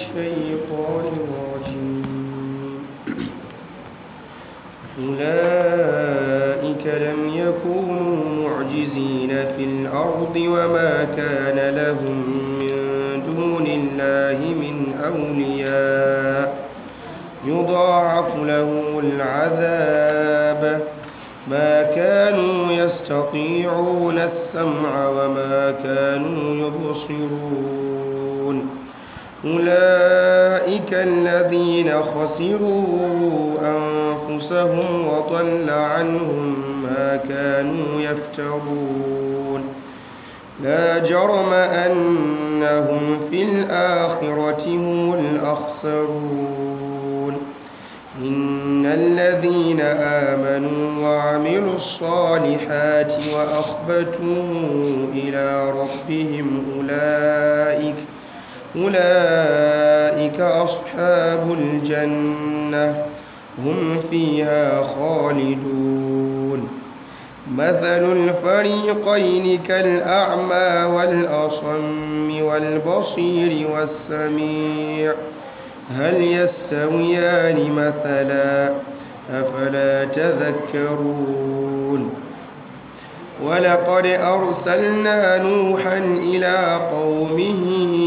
الشيطان الرجيم أولئك لم يكونوا معجزين في الأرض وما كان لهم من دون الله من أولياء يضاعف لهم العذاب ما كانوا يستطيعون السمع وما كانوا يبصرون أولئك الذين خسروا أنفسهم وضل عنهم ما كانوا يفترون لا جرم أنهم في الآخرة هم الأخسرون إن الذين آمنوا وعملوا الصالحات وأخبتوا إلى ربهم أولئك أولئك أصحاب الجنة هم فيها خالدون مثل الفريقين كالأعمى والأصم والبصير والسميع هل يستويان مثلا أفلا تذكرون ولقد أرسلنا نوحا إلى قومه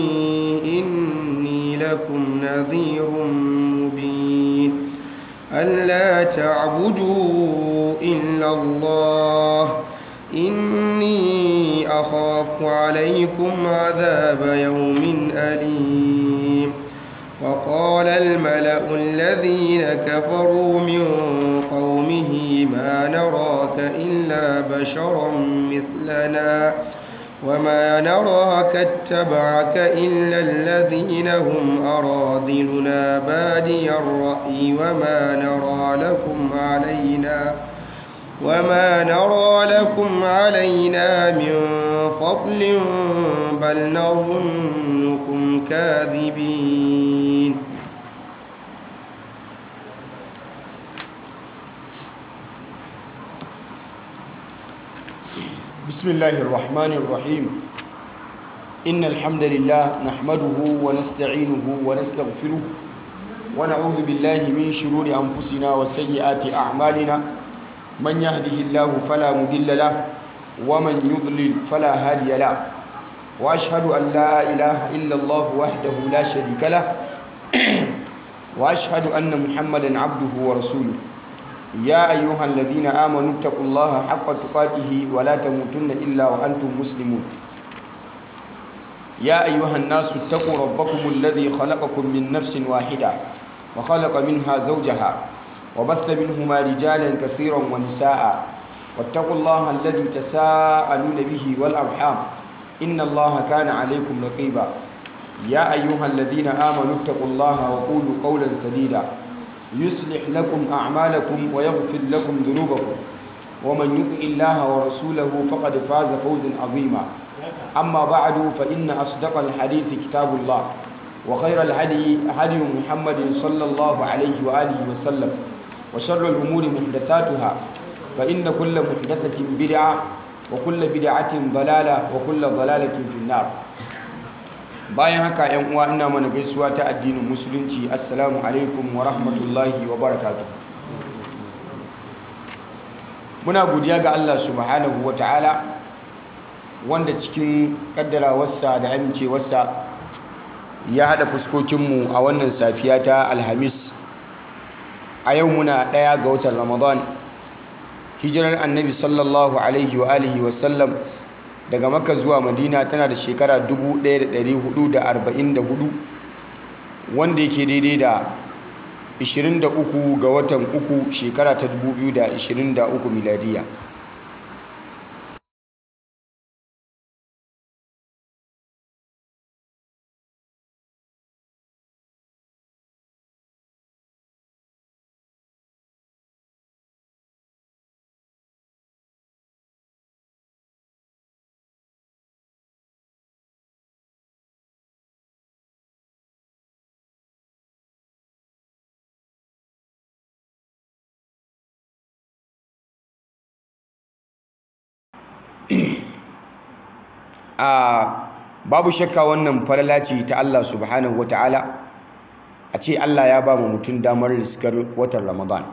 إني لكم نذير مبين ألا تعبدوا إلا الله إني أخاف عليكم عذاب يوم أليم وقال الملأ الذين كفروا من قومه ما نراك إلا بشرا مثلنا وما نراك اتبعك إلا الذين هم أراذلنا بادي الرأي وما نرى لكم علينا وما نرى لكم علينا من فضل بل نظنكم كاذبين بسم الله الرحمن الرحيم إن الحمد لله نحمده ونستعينه ونستغفره ونعوذ بالله من شرور أنفسنا وسيئات أعمالنا من يهده الله فلا مضل له ومن يضلل فلا هادي له وأشهد أن لا إله إلا الله وحده لا شريك له وأشهد أن محمدا عبده ورسوله يا أيها الذين آمنوا اتقوا الله حق تقاته ولا تموتن إلا وأنتم مسلمون يا أيها الناس اتقوا ربكم الذي خلقكم من نفس واحدة وخلق منها زوجها وبث منهما رجالا كثيرا ونساء واتقوا الله الذي تساءلون به والأرحام إن الله كان عليكم رقيبا يا أيها الذين آمنوا اتقوا الله وقولوا قولا سديدا يصلح لكم أعمالكم ويغفر لكم ذنوبكم ومن يطع الله ورسوله فقد فاز فوزا عظيما أما بعد فإن أصدق الحديث كتاب الله وخير الهدي هدي محمد صلى الله عليه وآله وسلم وشر الأمور محدثاتها فإن كل محدثة بدعة وكل بدعة ضلالة وكل ضلالة في النار bayan haka yan uwa ina mana gaisuwa ta addinin musulunci assalamu alaikum wa rahmatullahi wa barakatuh muna godiya ga Allah subhanahu wa ta'ala wanda cikin kaddarawarsa da amincewarsa ya haɗa fuskokinmu a wannan safiya ta alhamis a yau muna ɗaya ga watan ramadan hijirar annabi sallallahu alaihi wa alihi wasallam daga makka zuwa madina tana da shekara 1444 wanda yake daidai da 23 ga watan uku shekara ta 2023 miladiya a babu shakka wannan falala ce ta Allah subhanahu ta'ala a ce Allah ya ba mu mutum damar riskar watan Ramadan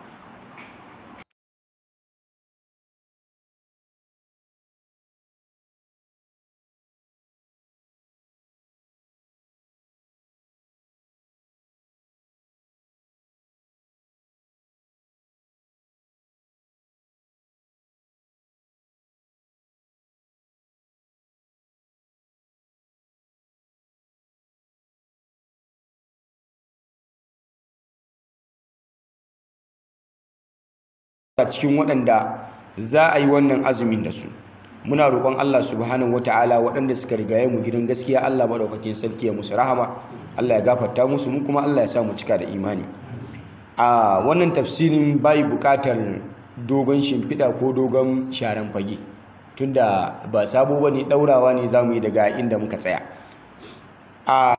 a cikin waɗanda za a yi wannan azumin da su muna roƙon Allah subhanahu wata'ala waɗanda suka rigaye mu gidan gaskiya Allah madaukakin sarki ya musu rahama Allah ya gafarta musu mu kuma Allah ya sa mu cika da imani a wannan tafsirin bai buƙatar dogon shimfiɗa ko dogon sharan fage tunda ba sabo bane ɗaurawa ne zamu yi daga inda muka tsaya a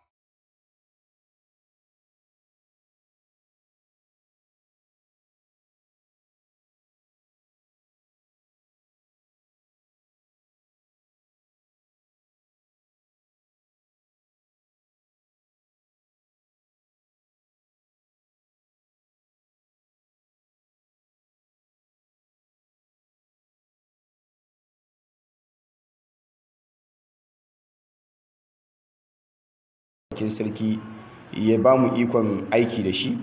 cikin sarki ya ba mu ikon aiki da shi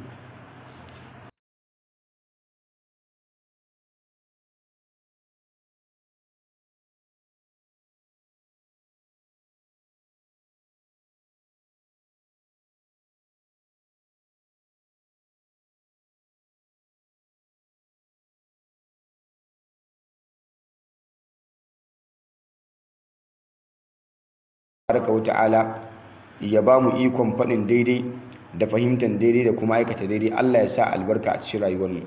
baraka wa ta'ala ya ba mu ikon faɗin daidai da fahimtar daidai da kuma aikata daidai Allah ya sa albarka a cikin rayuwarmu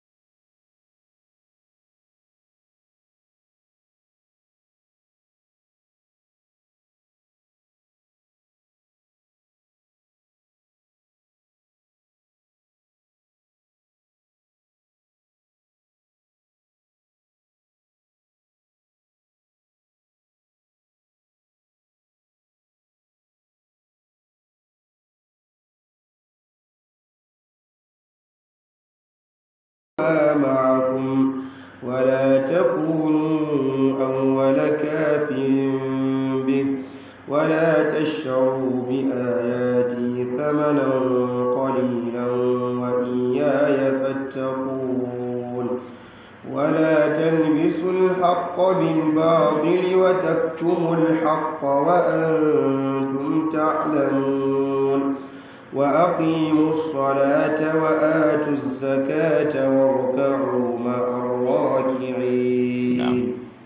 معكم ولا تكونوا أول كافر به ولا تشتروا بآياتي ثمنا قليلا وإياي فاتقون ولا تلبسوا الحق بالباطل وتكتموا الحق وأنتم تعلمون وأقيموا الصلاة وآتوا الزكاة واركعوا مع الراكعين نعم.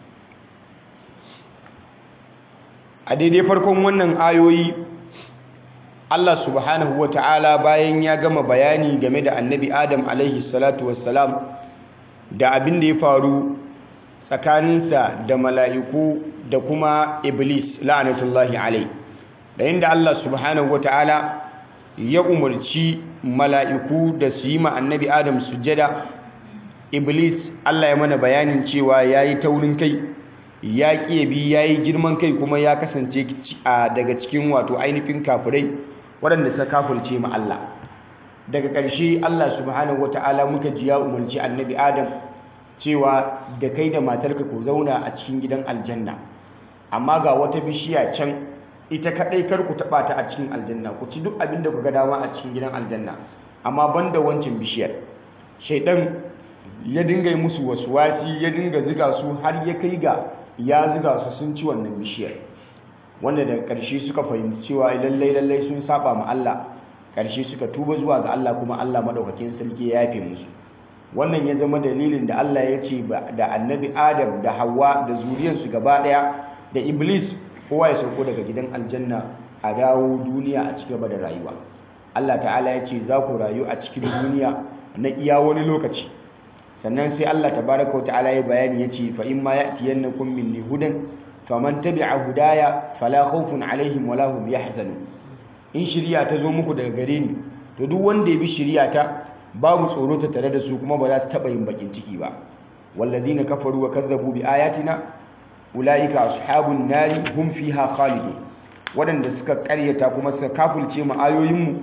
a daidai farkon wannan ayoyi Allah subhanahu wa ta'ala bayan ya gama bayani game da annabi Adam alaihi salatu wassalam da abin da ya faru tsakaninsa da mala'iku da kuma iblis la'anatullahi alai da inda Allah subhanahu wa ta'ala ya umarci mala'iku da su yi ma annabi Adam sujjada iblis Allah ya mana bayanin cewa ya yi taurin kai ya bi ya yi girman kai kuma ya kasance daga cikin wato ainihin kafirai waɗanda suka kafulce ma Allah daga ƙarshe Allah subhanahu wata'ala muka ji ya umarci annabi Adam cewa da kai da matarka ku zauna a cikin gidan aljanna amma ga wata bishiya can ita kaɗai kar ku taɓa ta a cikin aljanna ku ci duk abin da ku ga dama a cikin gidan aljanna amma banda wancan bishiyar shaidan ya dinga yi musu wasuwasi ya dinga ziga su har ya kai ga ya ziga su sun ci wannan bishiyar wanda daga ƙarshe suka fahimci cewa lallai lallai sun saba ma Allah ƙarshe suka tuba zuwa ga Allah kuma Allah madaukakin sarki ya yafe musu wannan ya zama dalilin da Allah ya ce da annabi Adam da Hawwa da zuriyarsu gaba ɗaya da Iblis kowa ya sauko daga gidan aljanna a dawo duniya a ci gaba da rayuwa Allah ta'ala ya ce za ku rayu a cikin duniya na iya wani lokaci sannan sai Allah tabaraka wa ta'ala ya bayani ya ce fa in ma ya'tiyannakum minni hudan faman tabi'a hudaya fala khawfun alaihim wala hum yahzanun in shiriya ta zo muku daga gare ni to duk wanda ya bi shiriya ta babu tsoro ta tare da su kuma ba za su taba yin bakin ciki ba walladhina kafaru wa kazzabu bi ayatina ulaika ashabun nari hum fiha khalidun wadanda suka karyata kuma suka kafulce mu ayoyinmu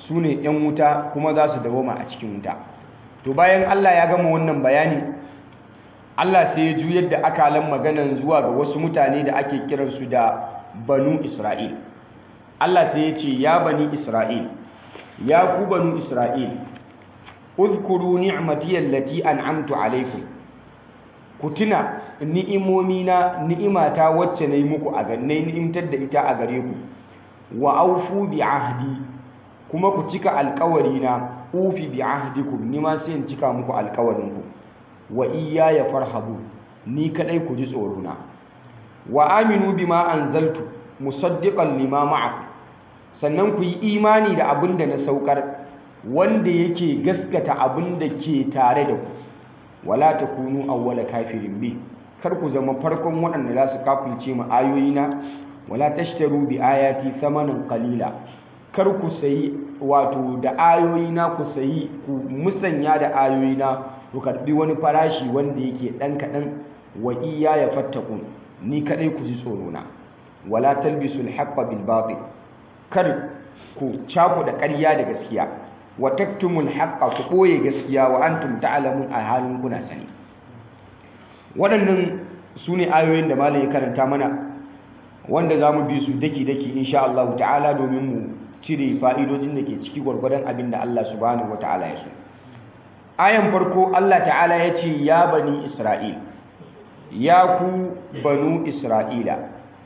su ne 'yan wuta kuma za su dawoma a cikin wuta to bayan Allah ya gama wannan bayani Allah sai ya juyar da akalan maganan zuwa ga wasu mutane da ake kiransu da banu Isra'il Allah sai ya ce ya bani Isra'il ya ku banu Isra'il uzkuru ni'mati allati an'amtu alaikum ku tuna ni'imomi na ni'imata wacce nayi muku a ganne ni'imtar da ita a gare ku wa aufu bi ahdi kuma ku cika alƙawari na ufi bi ahdikum ni ma sai in cika muku alƙawarin ku wa iyaya farhabu ni kadai ku ji tsoro na wa aminu bima anzaltu musaddiqan lima ma'akum sannan ku yi imani da abin da na saukar wanda yake gaskata abin da ke tare da ku wala takunu awwala kafirin bi kar ku zama farkon waɗanda za su kafirce mu ayoyina wala tashtaru bi ayati thamanan qalila kar ku sayi wato da ayoyina ku sayi ku musanya da ayoyina ku karbi wani farashi wanda yake dan kadan wa iya ya fattakun ni kadai ku ji tsoro na wala talbisul haqqo bil batil kar ku caku da ƙarya da gaskiya wa taktumul haqqa ku ɓoye gaskiya wa antum ta'lamun a halin kuna sani waɗannan su ne ayoyin da malam ya karanta mana wanda za mu bi su daki-daki insha Allah ta'ala domin mu cire fa'idojin da ke ciki gwargwadon abin da Allah subhanahu wa ta'ala ya so ayan farko Allah ta'ala ya ce ya bani Isra'il ya ku banu Isra'ila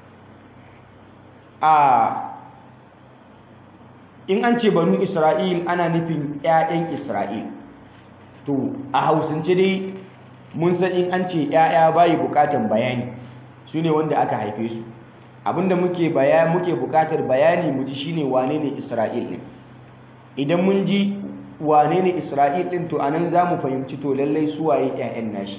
a in an ce banu isra'il ana nufin 'ya'yan isra'il to a hausance dai mun san in an ce 'ya'ya bayi bukatan bayani su ne wanda aka haife su abinda muke baya muke bukatar bayani mu ji shine wane ne isra'il ne idan mun ji wane ne isra'il din to anan za mu fahimci to lallai su waye 'ya'yan nashi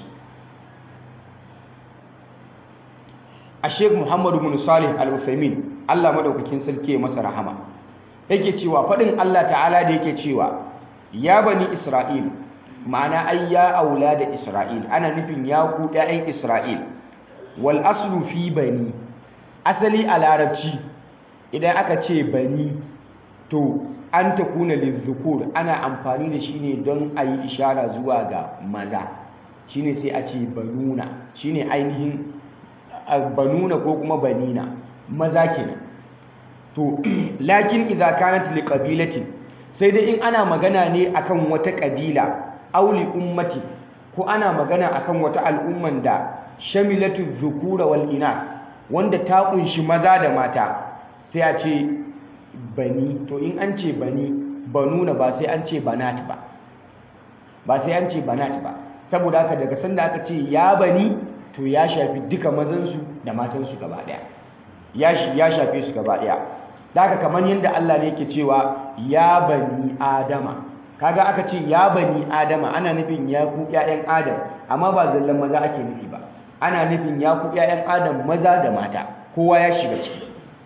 a sheikh muhammadu bin salih al-usaimin allah madaukakin sarki masa rahama yake cewa faɗin Allah ta'ala da yake cewa ya bani Isra'il ma'ana ai ya aula da Isra'il ana nufin ya ku ɗayan Isra'il wal aslu fi bani asali a larabci idan aka ce bani to an ta kuna lizukur ana amfani da shi ne don a yi ishara zuwa ga maza shine sai a ce banuna shine ainihin banuna ko kuma banina maza kenan to lakin idza kanat li qabilatin sai dai in ana magana ne akan wata kabila aw li ummati ko ana magana akan wata al'umman da shamilatu dhukura wal inath wanda ta kunshi maza da mata sai a ce bani to in an ce bani banuna ba sai an ce banat ba ba sai an ce banat ba saboda haka daga sanda aka ce ya bani to ya shafi duka mazansu da matansu gaba daya ya shafe su gaba daya da haka kamar yadda Allah ne yake cewa ya bani adama kaga aka ce ya bani adama ana nufin ya ku ƴaƴan adam amma ba zallan maza ake nufi ba ana nufin ya ku ƴaƴan adam maza da mata kowa ya shiga ciki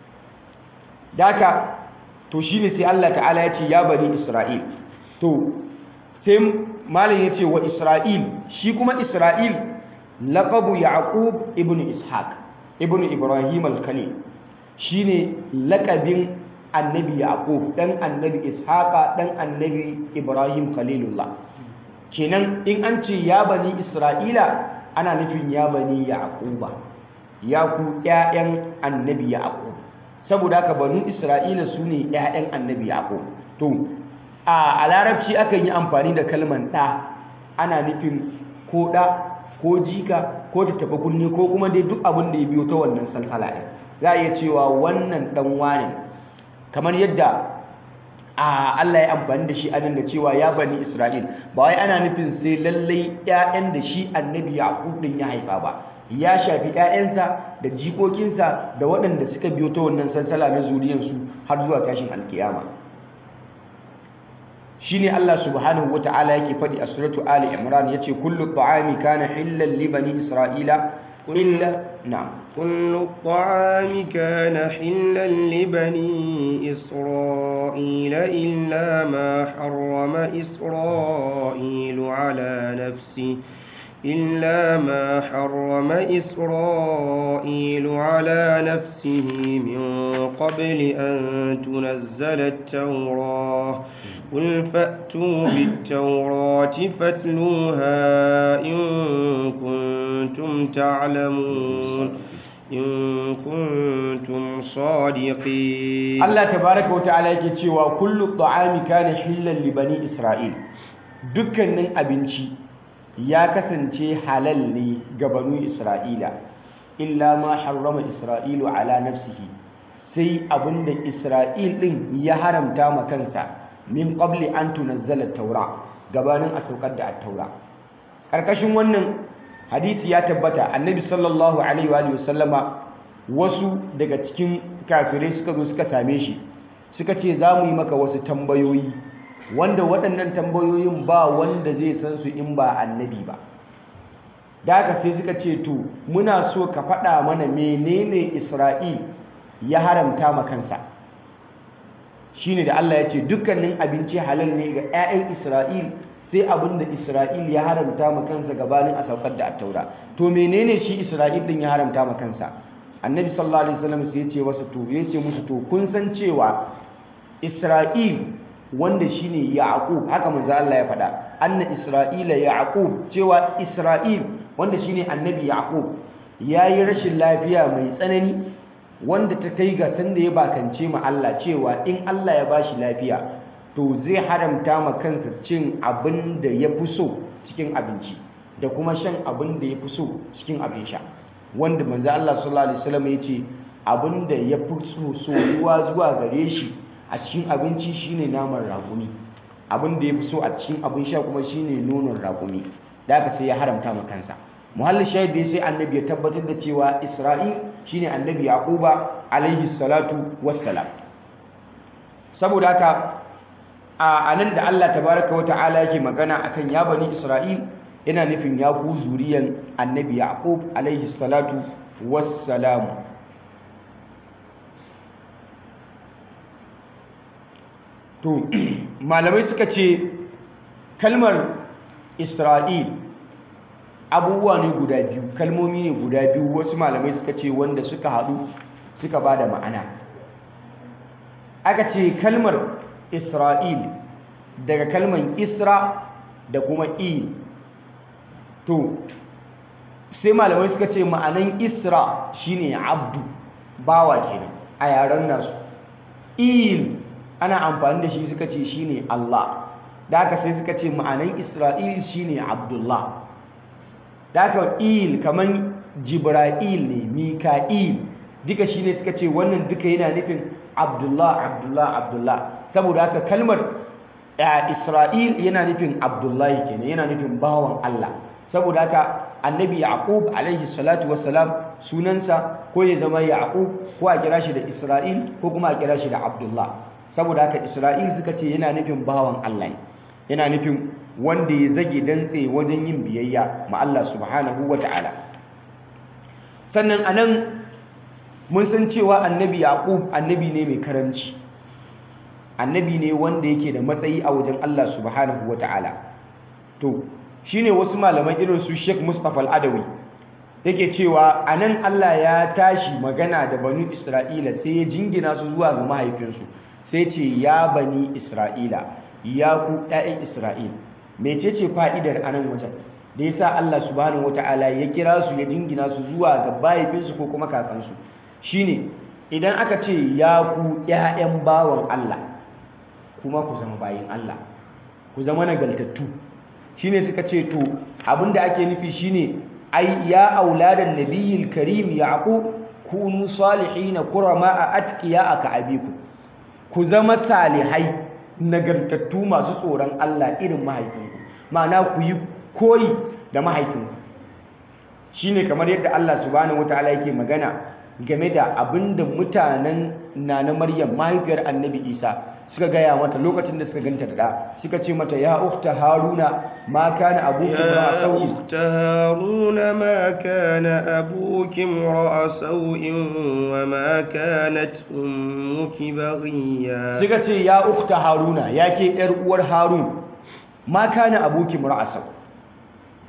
da haka to shine sai Allah ta'ala ya ce ya bani isra'il to sai malam ya ce wa isra'il shi kuma isra'il laqabu yaqub ibnu ishaq ibnu ibrahim al-khalil shine lakabin annabi yaqub dan annabi ishaqa dan annabi ibrahim khalilullah kenan in an ce ya bani isra'ila ana nufin ya bani yaquba ya ku ƴaƴan annabi yaqub saboda haka banu isra'ila sune ƴaƴan annabi yaqub to a larabci akan yi amfani da kalman ɗa ana nufin ko ɗa ko jika ko tattaɓa kunne ko kuma dai duk abin da ya biyo ta wannan salsala ɗin za a iya cewa wannan ɗan wane kamar yadda a Allah ya amfani da shi a da cewa ya bani Isra'il ba wai ana nufin sai lallai ƴaƴan da shi annabi Yaqub din ya haifa ba ya shafi ƴaƴansa da jikokinsa da waɗanda suka biyo ta wannan sansala na zuriyarsu har zuwa tashin alkiyama shine Allah subhanahu wata'ala yake faɗi a suratu Ali Imran yace kullu ta'ami kana hillan li bani Isra'ila illa na'am كل الطعام كان حلا لبني إسرائيل إلا ما حرم إسرائيل على نفسه إلا ما حرم إسرائيل على نفسه من قبل أن تنزل التوراة قل فأتوا بالتوراة فاتلوها إن كنتم تعلمون إن كنتم صادقين Allah tabaraka wa ta'ala yake cewa kullu ta'ami kana hillan li bani Isra'il dukkanin abinci ya kasance halal ne ga banu Isra'ila illa ma harrama Isra'ilu ala nafsihi sai abinda Isra'il din ya haramta ma kansa min qabli an tunazzala at-taura gabanin a saukar da at-taura karkashin wannan hadisi ya tabbata annabi sallallahu alaihi wa sallama wasu daga cikin kafirai suka zo suka same shi suka ce za mu yi maka wasu tambayoyi wanda waɗannan tambayoyin ba wanda zai san su in ba annabi ba da haka sai suka ce to muna so ka faɗa mana menene isra'il ya haramta ma kansa shine da Allah ya ce dukkanin abinci halal ne ga 'ya'yan isra'il sai abin da isra'il ya haramta ma kansa gabanin a saukar da attaura to menene shi isra'il din ya haramta ma kansa annabi sallallahu alaihi wasallam sai ya ce wasu to ya ce musu to kun san cewa isra'il wanda shine yaqub haka manzo Allah ya faɗa anna isra'ila yaqub cewa isra'il wanda shine annabi yaqub yayi rashin lafiya mai tsanani wanda ta kai ga sanda ya bakance ma Allah cewa in Allah ya bashi lafiya to zai haramta ma kansa cin abin da ya fi so cikin abinci da kuma shan abin da ya fi so cikin abin sha wanda manzo Allah sallallahu alaihi wasallam ya ce abin da ya fi so soyuwa zuwa gare shi a cikin abinci shine naman raƙumi abin da ya fi so a cikin abin sha kuma shine nonon raƙumi da haka sai ya haramta ma kansa muhallin shahid dai sai annabi ya tabbatar da cewa Isra'il shine annabi Yaquba alaihi salatu wassalam saboda haka a nan da Allah tabaraka wata'ala yake magana akan ya bani Isra'il yana nufin ya ku zuriyan annabi Yaqub alaihi salatu wassalam to malamai suka ce kalmar Isra'il abubuwa ne guda biyu kalmomi ne guda biyu wasu malamai suka ce wanda suka haɗu suka ba da ma'ana aka ce kalmar Isra'il daga kalman Isra da kuma Il to sai malamai suka ce ma'anan Isra shine abdu bawa kenan a yaren nasu Il ana amfani da shi suka ce shine Allah da haka sai suka ce ma'anan Isra'il shine Abdullah da haka Il kaman Jibra'il ne Mika'il duka shine suka ce wannan duka yana nufin Abdullah Abdullah Abdullah saboda haka kalmar Isra'il yana nufin Abdullahi kenan yana nufin bawan Allah saboda haka annabi Yaqub alaihi salatu wassalam sunansa ko ya zama Yaqub ko a kira shi da Isra'il ko kuma a kira shi da Abdullah saboda haka Isra'il suka ce yana nufin bawan Allah ne yana nufin wanda ya zage dantse wajen yin biyayya ma Allah subhanahu wata'ala sannan anan mun san cewa annabi Yaqub annabi ne mai karamci annabi ne wanda yake da matsayi a wajen Allah subhanahu wata'ala to shine wasu malaman irin su Sheikh Mustapha Al-Adawi yake cewa anan Allah ya tashi magana da banu Isra'ila sai ya jingina su zuwa ga mahaifinsu sai ce ya bani Isra'ila ya ku ƴaƴan Isra'il mecece fa'idar anan wajen da yasa Allah subhanahu wata'ala ya kira su ya jingina su zuwa ga mahaifinsu ko kuma kakansu shine idan aka ce ya ku ƴaƴan bawan Allah kuma ku zama bayin Allah ku zama nagaltattu shine suka ce to abinda ake nufi shine ai ya auladan nabiyil karim yaqub kunu salihin kurama atqiya aka abiku ku zama salihai nagartattu masu tsoron Allah irin mahaifinku ma'ana ku yi koyi da mahaifinku shine kamar yadda Allah subhanahu wataala yake magana game da abinda mutanen nana Maryam mahaifiyar Annabi Isa suka gaya mata lokacin da suka ganta da suka ce mata ya ukhta haruna ma kana abuki ra'a يا sau'in أخت هارون ما كان أبوك امرأ سوء وما كانت أمك بغيا suka ce ya ukhta haruna ya ke yar uwar harun ma kana abuki ra'a sau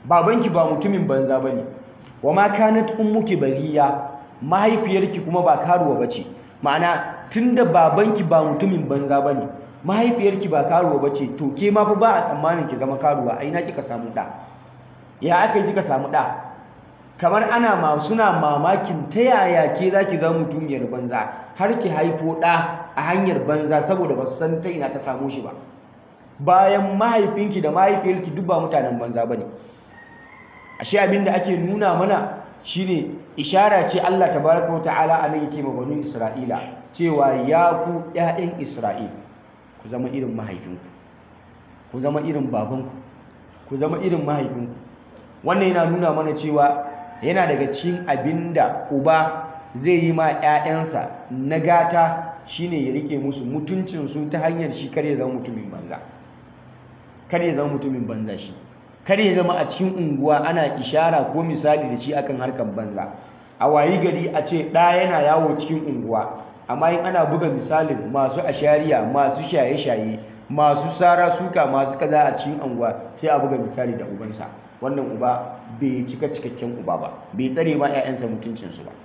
babanki ba mutumin banza bane wa ma kanat ummuki bariya mahaifiyarki kuma ba karuwa bace ma'ana tunda babanki ba mutumin banza bane mahaifiyarki ba karuwa bace to ke ma fa ba a tsammanin ki zama karuwa ai na kika samu da ya aka yi kika samu da kamar ana ma suna mamakin ta yaya ke zaki zama mutumiyar banza har ki haifo da a hanyar banza saboda ba su san ta ina ta samu shi ba bayan mahaifinki da mahaifiyarki duk ba mutanen banza bane ashe abin da ake nuna mana shine ishara ce Allah tabaraka wa ta'ala anan yake ma banu Isra'ila cewa ya ku ƴaƴan Isra'il ku zama irin mahaifinku ku zama irin babanku ku zama irin mahaifinku wannan yana nuna mana cewa yana daga cikin abinda uba zai yi ma ƴaƴansa na gata shine ya rike musu mutuncin su ta hanyar shi kar ya zama mutumin banza kar ya zama mutumin banza shi kar ya zama a cikin unguwa ana ishara ko misali da shi akan harkar banza a wayi gari a ce ɗa yana yawo cikin unguwa amma in ana buga misalin masu ashariya masu shaye-shaye masu sara suka masu kaza a cikin unguwa sai a buga misali da ubansa wannan uba bai cika cikakken uba ba bai tsare ma 'ya'yansa mutuncinsu ba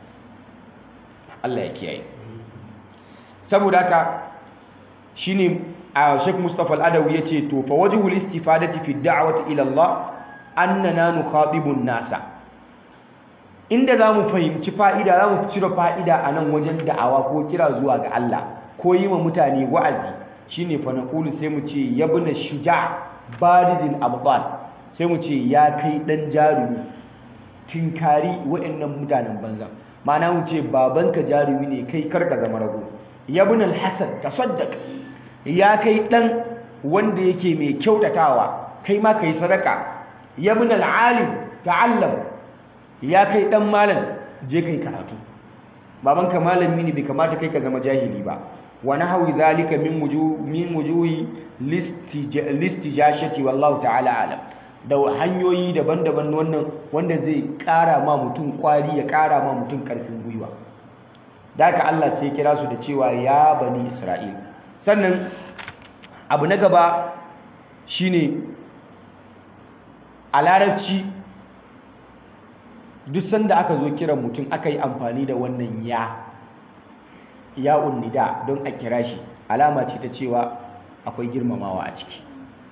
Allah ya kiyaye saboda haka shine a Sheikh Mustafa Al-Adawi yace to fa wajhul istifadati fi da'wati ila Allah annana nukhatibun nasa inda zamu fahimci fa'ida zamu cire fa'ida a nan wajen da'awa ko kira zuwa ga Allah ko yi wa mutane wa'azi shine fa naqulu sai mu ce yabna shuja' baridil abdal sai mu ce ya kai dan jarumi tinkari wa'annan mutanen banza ma'ana mu ce babanka jarumi ne kai karka zama rago yabna al-hasan tasaddaq ya kai dan wanda yake mai kyautatawa kai ma kai sadaka yabna al-alim ta'allam ya kai dan malam je kai karatu babanka malami ne bai kamata kai ka zama jahili ba wa nahwi zalika min wujuh min wujuhi listijashati wallahu ta'ala alam da hanyoyi daban-daban wannan wanda zai kara ma mutum kwari ya kara ma mutum karfin gwiwa da haka Allah sai kira su da cewa ya bani Isra'il sannan abu na gaba shine a larabci duk sanda aka zo kiran mutum aka yi amfani da wannan ya ya unnida don a kira shi alama ce ta cewa akwai girmamawa a ciki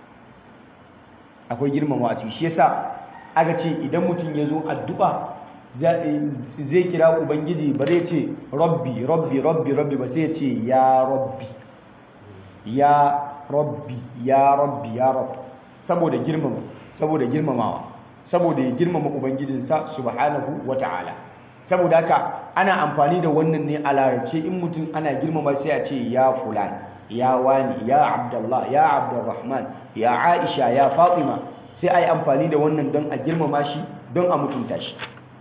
akwai girmamawa a ciki shi yasa aka ce idan mutum ya zo addu'a zai kira ubangiji ba zai ce rabbi rabbi rabbi rabbi ba sai ya ce ya rabbi ya rabbi ya rabbi ya rabbi saboda girmama saboda girmamawa saboda ya girmama ubangijinsa subhanahu wata'ala saboda haka ana amfani da wannan ne a larabce in mutum ana girmama sai a ce ya fulan ya wani ya abdullah ya abdurrahman ya aisha ya fatima sai a yi amfani da wannan don a girmama shi don a mutunta shi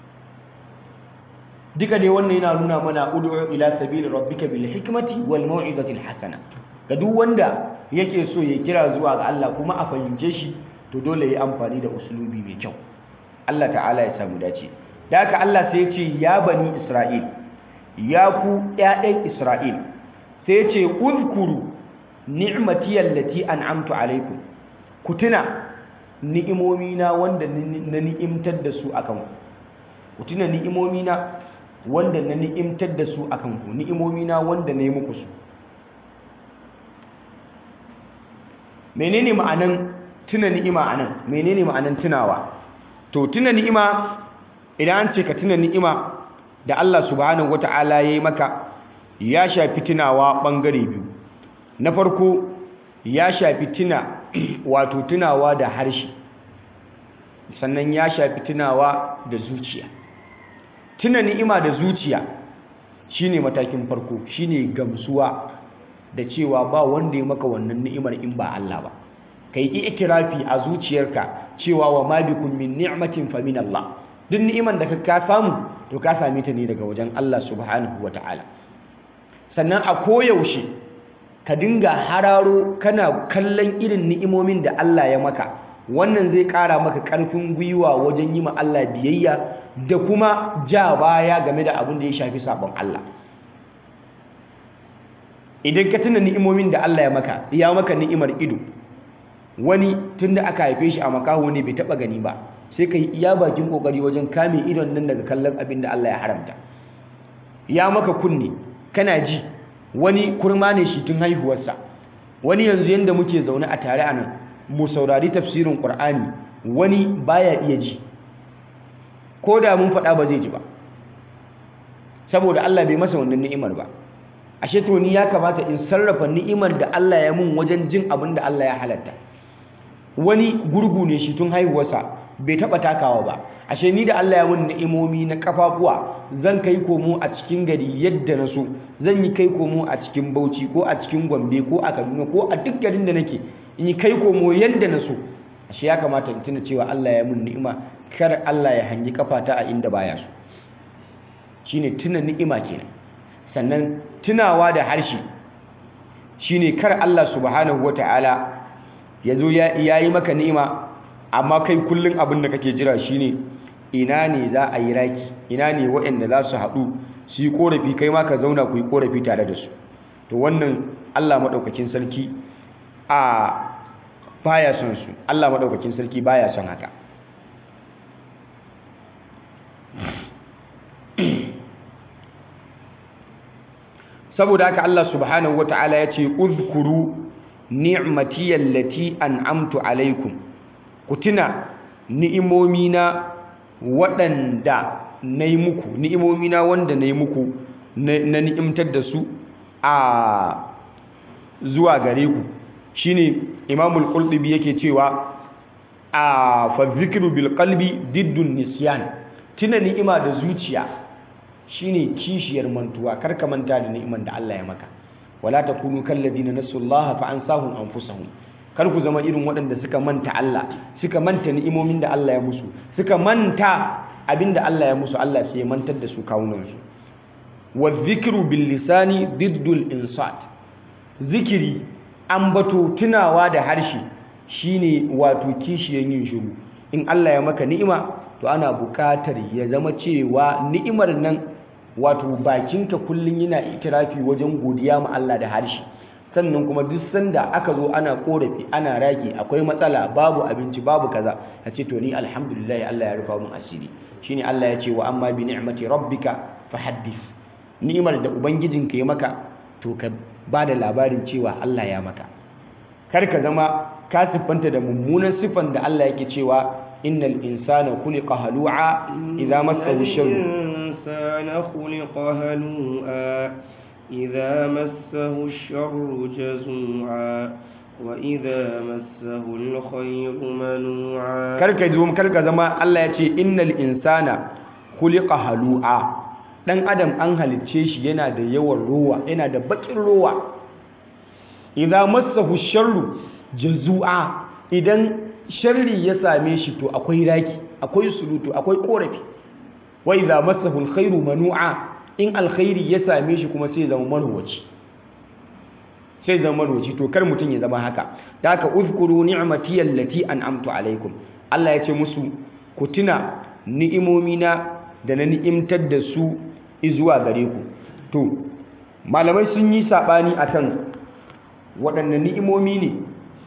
duka dai wannan yana nuna mana ud'u ila sabili rabbika bil hikmati wal mau'izati al hasana ga duk wanda yake so ya kira zuwa ga Allah kuma a fahimce shi to dole ya yi amfani da usulubi mai kyau Allah ta'ala ya samu dace da haka Allah sai ya ce ya bani Isra'il ya ku ƴaƴan Isra'il sai ya ce uzkuru ni'mati allati an'amtu alaikum ku tuna ni'imomina wanda na ni'imtar da su akan ku ku tuna ni'imomina wanda na ni'imtar da su akan ku ni'imomina wanda na yi muku su menene ma'anan tuna ni'ima anan menene ma'anan tunawa to tuna ni'ima idan an ce ka tuna ni'ima da Allah subhanahu wata'ala yayi maka ya shafi tunawa bangare biyu na farko ya shafi tuna wato tunawa da harshe sannan ya shafi tunawa da zuciya tuna ni'ima da zuciya shine matakin farko shine gamsuwa da cewa ba wanda ya maka wannan ni'imar in ba Allah ba kai ikirafi a zuciyarka cewa wa ma bikum min ni'matin fa min Allah duk ni'iman da ka samu to ka same ta ne daga wajen Allah subhanahu wata'ala sannan a koyaushe ka dinga hararo kana kallon irin ni'imomin da Allah ya maka wannan zai ƙara maka ƙarfin gwiwa wajen yi ma Allah biyayya da kuma ja baya game da abin da ya shafi sabon Allah idan ka tuna ni'imomin da Allah ya maka ya maka ni'imar ido wani tunda aka haife shi a makaho ne bai taba gani ba sai ka yi iya bakin kokari wajen kame idon nan daga kallon abin da Allah ya haramta ya maka kunne kana ji wani kurma ne shi tun haihuwarsa wani yanzu yanda muke zaune a tare a nan mu saurari tafsirin Qur'ani wani baya iya ji ko da mun faɗa ba zai ji ba saboda Allah bai masa wannan ni'imar ba ashe to ni ya kamata in sarrafa ni'imar da Allah ya mun wajen jin abin da Allah ya halatta wani gurgu ne shi tun haihuwarsa bai taba takawa ba ashe ni da Allah ya mun ni'imomi na kafafuwa zan kai komo a cikin gari yadda na so zan yi kai komo a cikin Bauchi ko a cikin Gombe ko a Kaduna ko a duk garin da nake in yi kai komo yadda na so ashe ya kamata in tuna cewa Allah ya mun ni'ima kar Allah ya hangi kafata a inda baya so shine tuna ni'ima kenan sannan tunawa da harshe shine kar Allah subhanahu wataala yazo ya yi maka ni'ima amma kai kullun abin da kake jira shine ina ne za a yi raki ina ne waɗanda za su haɗu su yi ƙorafi kai ma ka zauna ku yi ƙorafi tare da su to wannan Allah maɗaukakin sarki a baya son su Allah maɗaukakin sarki baya son haka saboda haka Allah subhanahu wataala ya ce uzkuru ni'mati allati an'amtu alaikum ku tuna ni'imomina waɗanda na yi muku ni'imomina wanda na yi muku na ni'imtar da su a zuwa gare ku shine imamul qurtubi yake cewa a fa zikru bil qalbi diddun nisyan tuna ni'ima da zuciya shine kishiyar mantuwa karka manta da ni'iman da Allah ya maka wala takunu kalladina nasullaha fa ansahum anfusahum kar ku zama irin waɗanda suka manta Allah suka manta ni'imomin da Allah ya musu suka manta abinda Allah ya musu Allah sai ya mantar da su kawunansu wa dhikru bil lisani diddul insat zikiri ambato tunawa da harshe shine wato kishiyan yin shiru in Allah ya maka ni'ima to ana buƙatar ya zama cewa ni'imar nan wato bakinka kullun yana itirafi wajen godiya ma Allah da harshe sannan kuma duk sanda aka zo ana korafi ana rage akwai matsala babu abinci babu kaza a ce to ni alhamdulillah Allah ya rufa mun asiri shine Allah ya ce wa amma bi ni'mati rabbika fahaddith ni'imar da ubangijinka ya maka to ka bada labarin cewa Allah ya maka kar ka zama ka siffanta da mummunan siffan da Allah yake cewa innal insana khuliqa halu'a idza massahu sharru الإنسان خلق هلوعا إذا مسه الشر جزوعا وإذا مسه الخير منوعا karka zo karka zama Allah ya ce innal insana khuliqa halu'a dan adam an halicce shi yana da yawan ruwa yana da bakin ruwa idza massahu sharru jazua idan sharri ya same shi to akwai raki akwai sulutu akwai korafi wa idza massahu alkhairu manu'a in alkhairi ya same shi kuma sai zama marwaci sai zama marwaci to kar mutun ya zama haka da haka uzkuru ni'mati allati an'amtu alaikum Allah ya ce musu ku tuna ni'imomina da na ni'imtar da su izuwa gare ku to malamai sun yi sabani akan waɗanne ni'imomi ne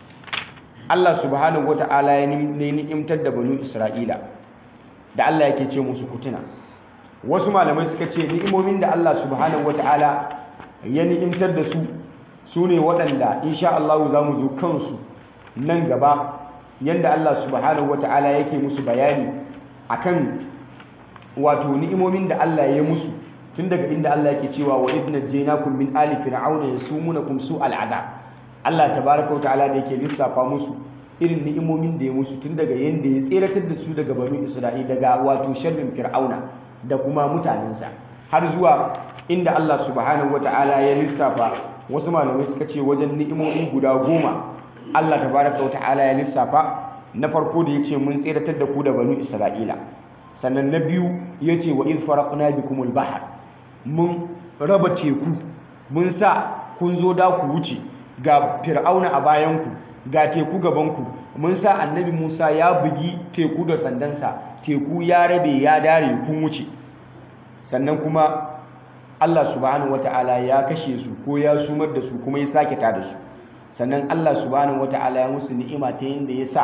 Allah subhanahu wata'ala ya ni'imtar da banu Isra'ila da Allah yake ce musu kutuna wasu malamai suka ce ni'imomin da Allah subhanahu wata'ala ya ni'imtar da su su ne waɗanda insha Allah za mu zo kansu nan gaba yanda Allah subhanahu wata'ala yake musu bayani akan wato ni'imomin da Allah ya musu tun daga inda Allah yake cewa wa idna jaynakum min ali fir'auna yasumunakum su al'adab Allah tabaraka wa ta'ala da yake lissafa musu irin ni'imomin da ya musu tun daga yanda ya tseratar da su daga banu Isra'ila daga wato sharrin Fir'auna da kuma mutanensa har zuwa inda Allah subhanahu wa ta'ala ya lissafa wasu malamai suka ce wajen ni'imomi guda goma Allah tabaraka wa ta'ala ya lissafa na farko da yace mun tseratar da ku da banu Isra'ila sannan na biyu yace wa iz faraqna bikumul bahr mun raba teku mun sa kun zo da ku wuce ga fir'auna a bayanku ga teku gabanku mun sa annabi musa ya bugi teku da sandansa teku ya rabe ya dare kun wuce sannan kuma allah subhanahu wata'ala ya kashe su ko ya sumar da su kuma ya sake ta da su sannan allah subhanahu wata'ala ya musu ni'ima ta yadda ya sa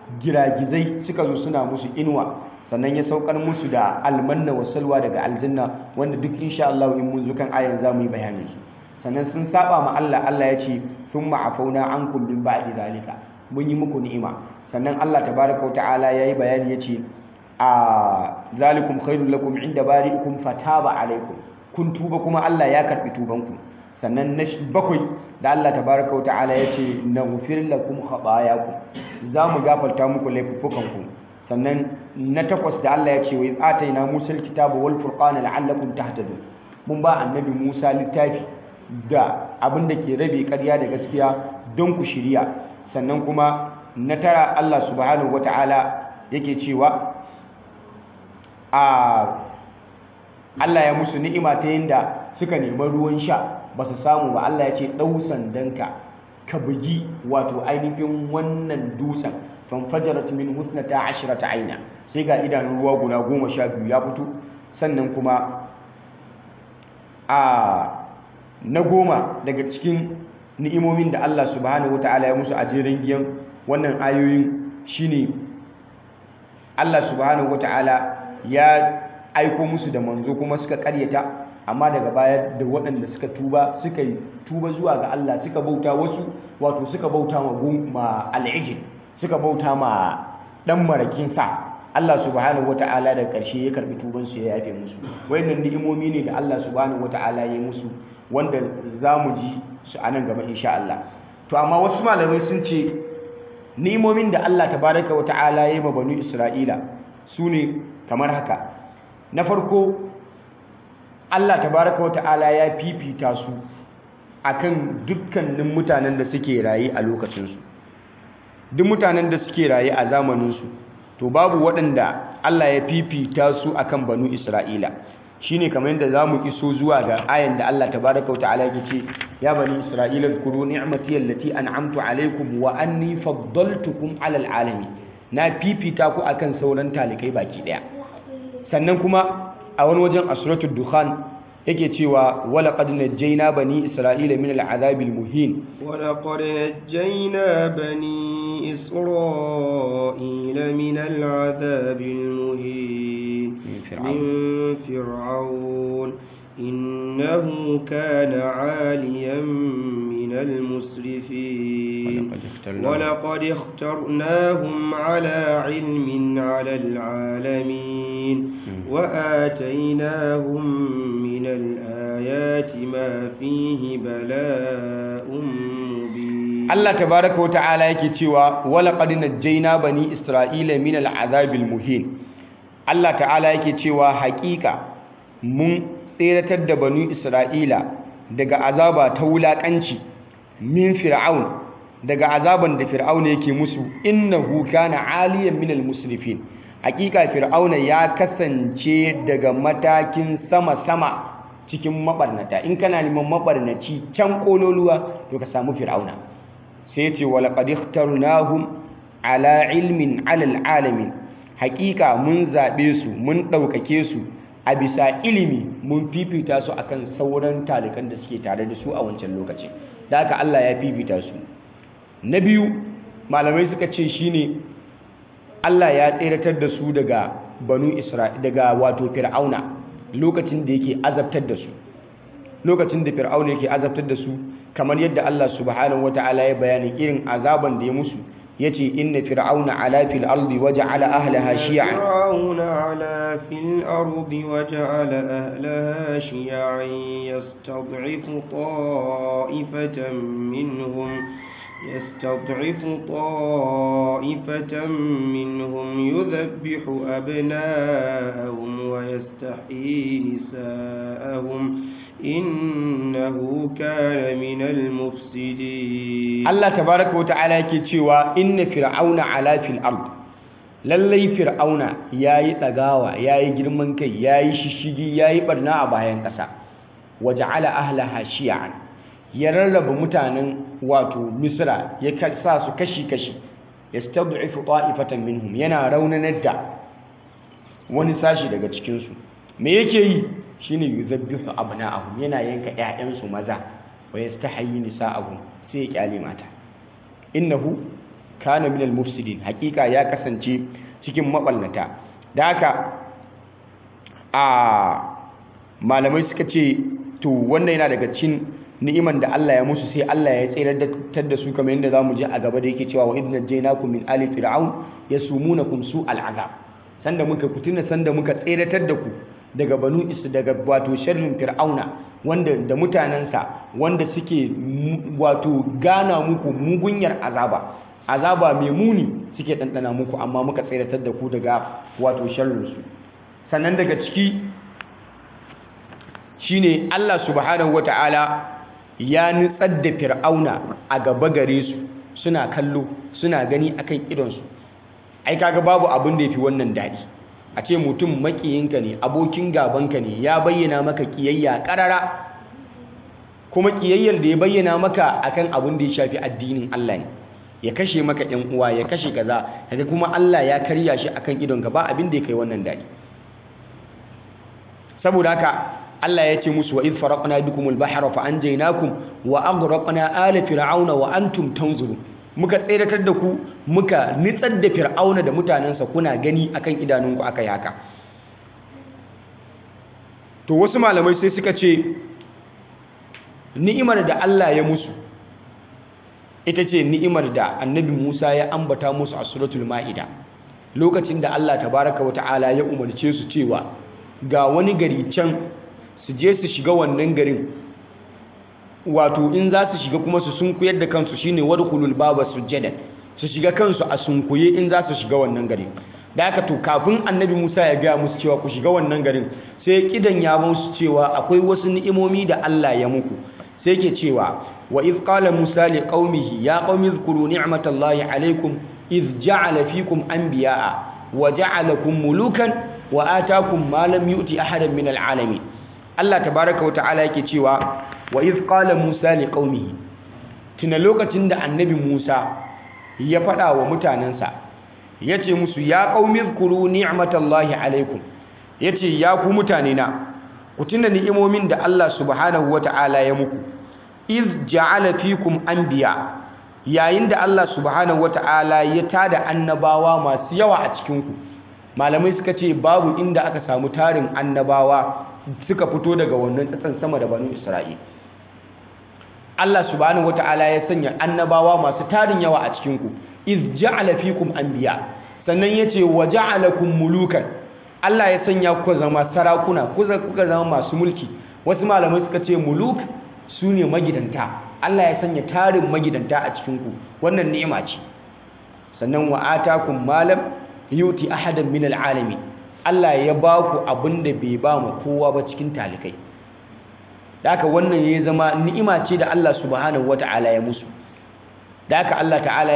giragizai suka zo suna musu inuwa sannan ya saukar musu da almanna wa salwa daga aljanna wanda duk insha Allah in mun zo kan ayan za mu yi bayanin su sannan sun saba ma Allah Allah ya ce thumma afauna ankum min ba'di zalika mun yi muku ni'ima sannan Allah tabaraka wa ta'ala yayi bayani yace a zalikum khairul lakum inda bari'ikum fataba alaikum kun tuba kuma Allah ya karbi tubanku sannan na bakwai da Allah tabaraka wa ta'ala yace naghfir lakum khatayakum za mu gafarta muku laifukanku sannan na takwas da Allah ya ce wa iz ataina Musa alkitaba wal furqana la'allakum tahtadun mun ba annabi Musa littafi da abin da ke rabe ƙarya da gaskiya don ku shirya sannan kuma na tara Allah subhanahu wata'ala yake cewa a Allah ya musu ni'ima ta yinda suka nemi ruwan sha ba su samu ba Allah ya ce ɗau sandanka ka bugi wato ainihin wannan dutsen fanfajarat min husnata ashrata aina sai ga idanun ruwa guda goma sha biyu ya fito sannan kuma a na goma daga cikin ni'imomin da Allah subhanahu wata'ala ya musu a jerin giyan wannan ayoyin shine Allah subhanahu wata'ala ya aiko musu da manzo kuma suka karyata amma daga baya da waɗanda suka tuba suka yi tuba zuwa ga Allah suka bauta wasu wato suka bauta ma ma al'ijin suka bauta ma dan marakin sa Allah subhanahu wata'ala da ƙarshe ya karbi tuban su ya yafe musu wayannan ni'imomi ne da Allah subhanahu wata'ala ya yi musu wanda zamu ji su a nan gaba insha Allah to amma wasu malamai sun ce ni'imomin da Allah tabaraka wata'ala ya yi ma banu Isra'ila su ne kamar haka na farko Allah tabaraka wa ta'ala ya fifita su akan dukkanin mutanen da suke raye a lokacinsu duk mutanen da suke raye a zamaninsu to babu waɗanda Allah ya fifita su akan banu Isra'ila shine kamar yadda zamu iso zuwa ga ayan da Allah tabaraka wa ta'ala yake ce ya bani Isra'ila zkuru ni'mati allati an'amtu alaykum wa anni faddaltukum 'alal alamin na fifita ku akan sauran talikai baki daya sannan kuma a wani wajen asuratul dukhan yake cewa wala qad najjayna bani isra'ila min al'adabil muhin wala qad najjayna bani isra'ila min al'adabil muhin min fir'aun innahu kana 'aliyan min al-musrifin ولقد اخترناهم على علم على العالمين وآتيناهم من الآيات ما فيه بلاء مبين الله تبارك وتعالى يكتوى ولقد نجينا بني إسرائيل من العذاب المهين الله تعالى يكتوى حقيقة من tseratar da banu Isra'ila daga azaba ta wulaƙanci min fir'aun daga azaban da fir'auna yake musu innahu kana aliyan minal musrifin hakika fir'auna ya kasance daga matakin sama-sama cikin mabarnata in kana neman mabarnaci can kololuwa to ka samu fir'auna sai ya ce walaqad ikhtarnahum ala ilmin alal alamin hakika mun zabe su mun ɗaukake su a bisa ilimi mun fifita su akan sauran talikan da suke tare da su a wancan lokaci da haka Allah ya fifita su na biyu malamai suka ce shine Allah ya tseratar da su daga banu Isra'il daga wato fir'auna lokacin da yake azabtar da su lokacin da fir'auna yake azabtar da su kamar yadda Allah subhanahu wataala ya bayani irin azaban da ya musu yace inna fir'auna ala fil ardi waja'ala ahlaha shi'an فرعون علا في الأرض وجعل أهلها شيعا يستضعف طائفة منهم يستضعف طائفة منهم يذبح أبناءهم ويستحيي نساءهم إنه كان من المفسدين Allah tabaraka wa ta'ala yake cewa inna fir'auna ala fil ard lallai fir'auna yayi tsagawa yayi girman kai yayi shishigi yayi barna a bayan ƙasa waja'ala ahlaha shi'an ya rarraba mutanen wato misra ya sa su kashi-kashi ya stad'ifu ta'ifatan minhum yana raunanar da wani sashi daga cikinsu me yake yi shine yuzabbihu abna'ahum yana yanka ƴaƴansu maza wa yastahyi nisa'ahum sai ya kyale mata innahu kana minal mufsidin hakika ya kasance cikin maballata da haka a malamai suka ce to wannan yana daga cikin ni'iman da Allah ya musu sai Allah ya tsiratar da su kamar yadda zamu je a gaba da yake cewa wa idna jaynakum min ali fir'aun yasumunakum su al'azab sanda muka kutuna sanda muka tsiratar da ku daga banu isu daga wato sharrin fir'auna wanda da mutanensa wanda suke wato gana muku mugunyar azaba azaba mai muni suke ɗanɗana muku amma muka tsiratar da ku daga wato sharrinsu sannan daga ciki shine Allah subhanahu wata'ala ya nutsar da fir'auna a gaba gare su suna kallo suna gani akan idonsu ai kaga babu abin da yafi wannan daɗi a ce mutum makiyinka ne abokin gabanka ne ya bayyana maka kiyayya karara kuma kiyayyar da ya bayyana maka akan abin da ya shafi addinin Allah ne ya kashe maka ɗan uwa ya kashe kaza kaga kuma Allah ya karya shi akan idonka ba abin da ya kai wannan daɗi saboda haka Allah ya ce musu wa idh faraqna bikumul bahra fa anjaynakum wa aghraqna ala fir'auna wa antum tanzurun muka tseratar da ku muka nitsar da fir'auna da mutanensa kuna gani akan idanunku aka yi haka to wasu malamai sai suka ce ni'imar da Allah ya musu ita ce ni'imar da annabi Musa ya ambata musu a suratul ma'ida lokacin da Allah tabaraka wa ta'ala ya umarce su cewa ga wani gari can su je su shiga wannan garin wato in za su shiga kuma su sunkuyar da kansu shine wadkhulul baba sujjadan su shiga kansu a sunkuye in za su shiga wannan garin da haka to kafin annabi Musa ya gaya musu cewa ku shiga wannan garin sai kidan ya musu cewa akwai wasu ni'imomi da Allah ya muku sai ke cewa wa iz qala Musa li qaumihi ya qaumi zkuru ni'matallahi alaykum iz ja'ala fikum anbiya'a wa ja'alakum mulukan wa atakum ma lam yu'ti ahadan min al'alamin Allah tabaaraka wa ta'ala yake cewa wa iz qala Musa li qaumihi tuna lokacin da annabi Musa ya faɗa wa mutanensa yace musu ya qaumi zkuru ni'matallahi alaikum yace ya ku mutane na ku tuna ni'imomin da Allah subhanahu wata'ala ya muku iz ja'ala fikum anbiya yayin da Allah subhanahu wata'ala ya tada annabawa masu yawa a cikin ku malamai suka ce babu inda aka samu tarin annabawa suka fito daga wannan tsatsan sama da banu Isra'il Allah subhanahu wata'ala ya sanya annabawa masu tarin yawa a cikin ku iz ja'ala fikum anbiya sannan yace wa ja'alakum mulukan Allah ya sanya ku zama sarakuna kuka zama masu mulki wasu malamai suka ce muluk sune magidanta Allah ya sanya tarin magidanta a cikin ku wannan ni'ima ce sannan wa atakum malam yuti ahadan min alalamin Allah ya ba ku abinda bai ba mu kowa ba cikin talikai da haka wannan ya zama ni'ima ce da Allah subhanahu wata'ala ya musu da haka Allah ta'ala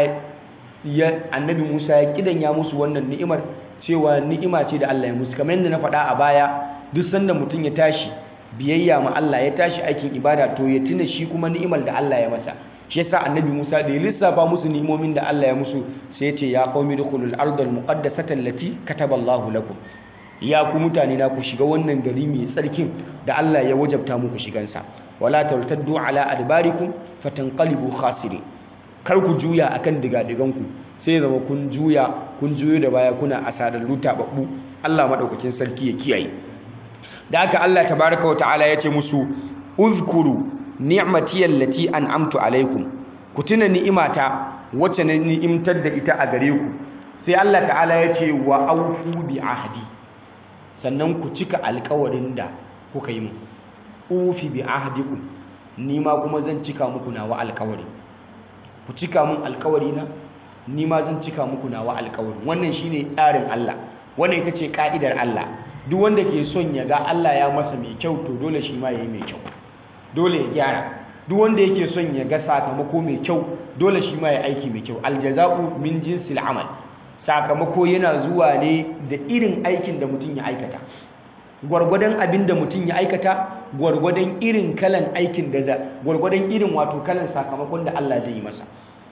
ya annabi Musa ya kidanya musu wannan ni'imar cewa ni'ima ce da Allah ya musu kamar yadda na faɗa a baya duk sanda mutum ya tashi biyayya ma Allah ya tashi aikin ibada to ya tuna shi kuma ni'imar da Allah ya masa shi yasa annabi Musa da ya lissafa musu ni'imomin da Allah ya musu sai ya ce ya qaumi dukhulul ardal muqaddasata allati kataballahu lakum ya ku mutane na ku shiga wannan gari mai tsarkin da Allah ya wajabta muku shigansa wala tartaddu ala adbarikum fatanqalibu khasirin kar ku juya akan digadiganku sai zama kun juya kun juyo da baya kuna asadallu tababbu Allah madaukakin sarki ya kiyaye da haka Allah tabaaraka wa ta'ala yace musu uzkuru ni'mati allati an'amtu alaikum ku tuna ni'imata wacce na ni'imtar da ita a gare ku sai Allah ta'ala yace wa aufu bi ahdi sannan ku cika alkawarin da kuka yi mu ufi bi ahdikum ni ma kuma zan cika muku nawa alkawari ku cika mun alkawari na ni ma zan cika muku nawa alkawari wannan shine tsarin Allah wannan ita ce ka'idar Allah duk wanda ke son ya ga Allah ya masa mai kyau to dole shi ma yayi mai kyau dole ya gyara duk wanda yake son ya ga sakamako mai kyau dole shi ma ya aiki mai kyau aljaza'u min jinsil amal sakamako yana zuwa ne da irin aikin da mutum ya aikata gwargwadon abin da mutum ya aikata gwargwadon irin kalan aikin da za gwargwadon irin wato kalan sakamakon da Allah zai yi masa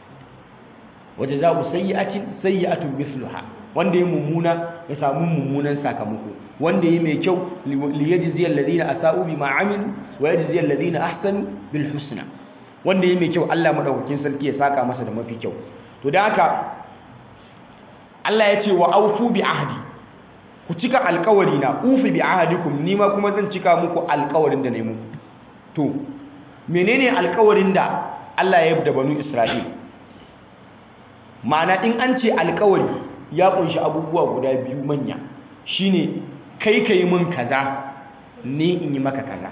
waje za ku sayyi'atin sayyi'atun misluha wanda ya mummuna ya samu mummunan sakamako wanda ya mai kyau li yajzi alladhina asa'u bima amilu wa yajzi alladhina ahsanu bil husna wanda ya mai kyau Allah madaukakin sarki ya saka masa da mafi kyau to da haka Allah ya ce wa aufu bi ahdi ku cika alkawari na ufi bi ahadikum ni ma kuma zan cika muku alkawarin da na yi muku to menene alkawarin da Allah ya yi da banu Isra'il ma'ana in an ce alkawari ya kunshi abubuwa guda biyu manya shine kai ka yi min kaza ni in yi maka kaza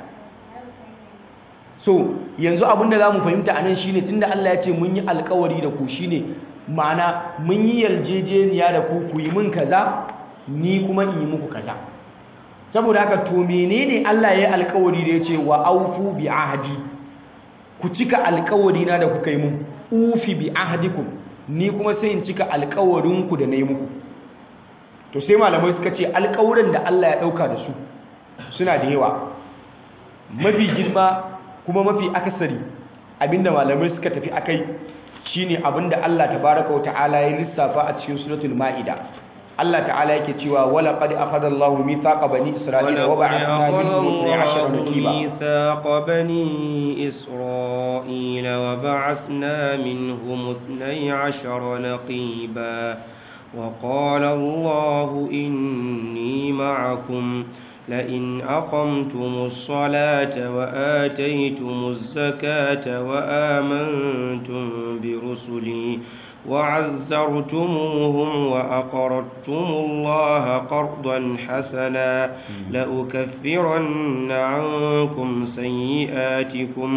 so yanzu abinda za mu fahimta a nan shine tunda Allah ya ce mun yi alkawari da ku shine ma'ana mun yi yarjejeniya da ku ku yi min kaza ni kuma in yi muku kaza saboda haka to menene Allah ya yi alkawari da ya ce wa aufu bi ahdi ku cika alkawari na da kuka yi mun ufi bi ahdikum ni kuma sai in cika alkawarin ku da na yi muku to sai malamai suka ce alkawarin da Allah ya dauka da su suna da yawa mafi girma kuma mafi akasari abinda malamai suka tafi akai shine abinda Allah tabaraka wa ta'ala ya lissafa a cikin suratul maida Allah ta'ala yake cewa wala qad akhadha Allahu mithaqa bani Isra'ila wa ba'athna minhum 12 naqiba ميثاق بني إسرائيل وبعثنا منهم اثني عشر نقيبا وقال الله إني معكم لئن أقمتم الصلاة وآتيتم الزكاة وآمنتم برسلي وعزرتموهم وأقرضتم الله قرضا حسنا لأكفرن عنكم سيئاتكم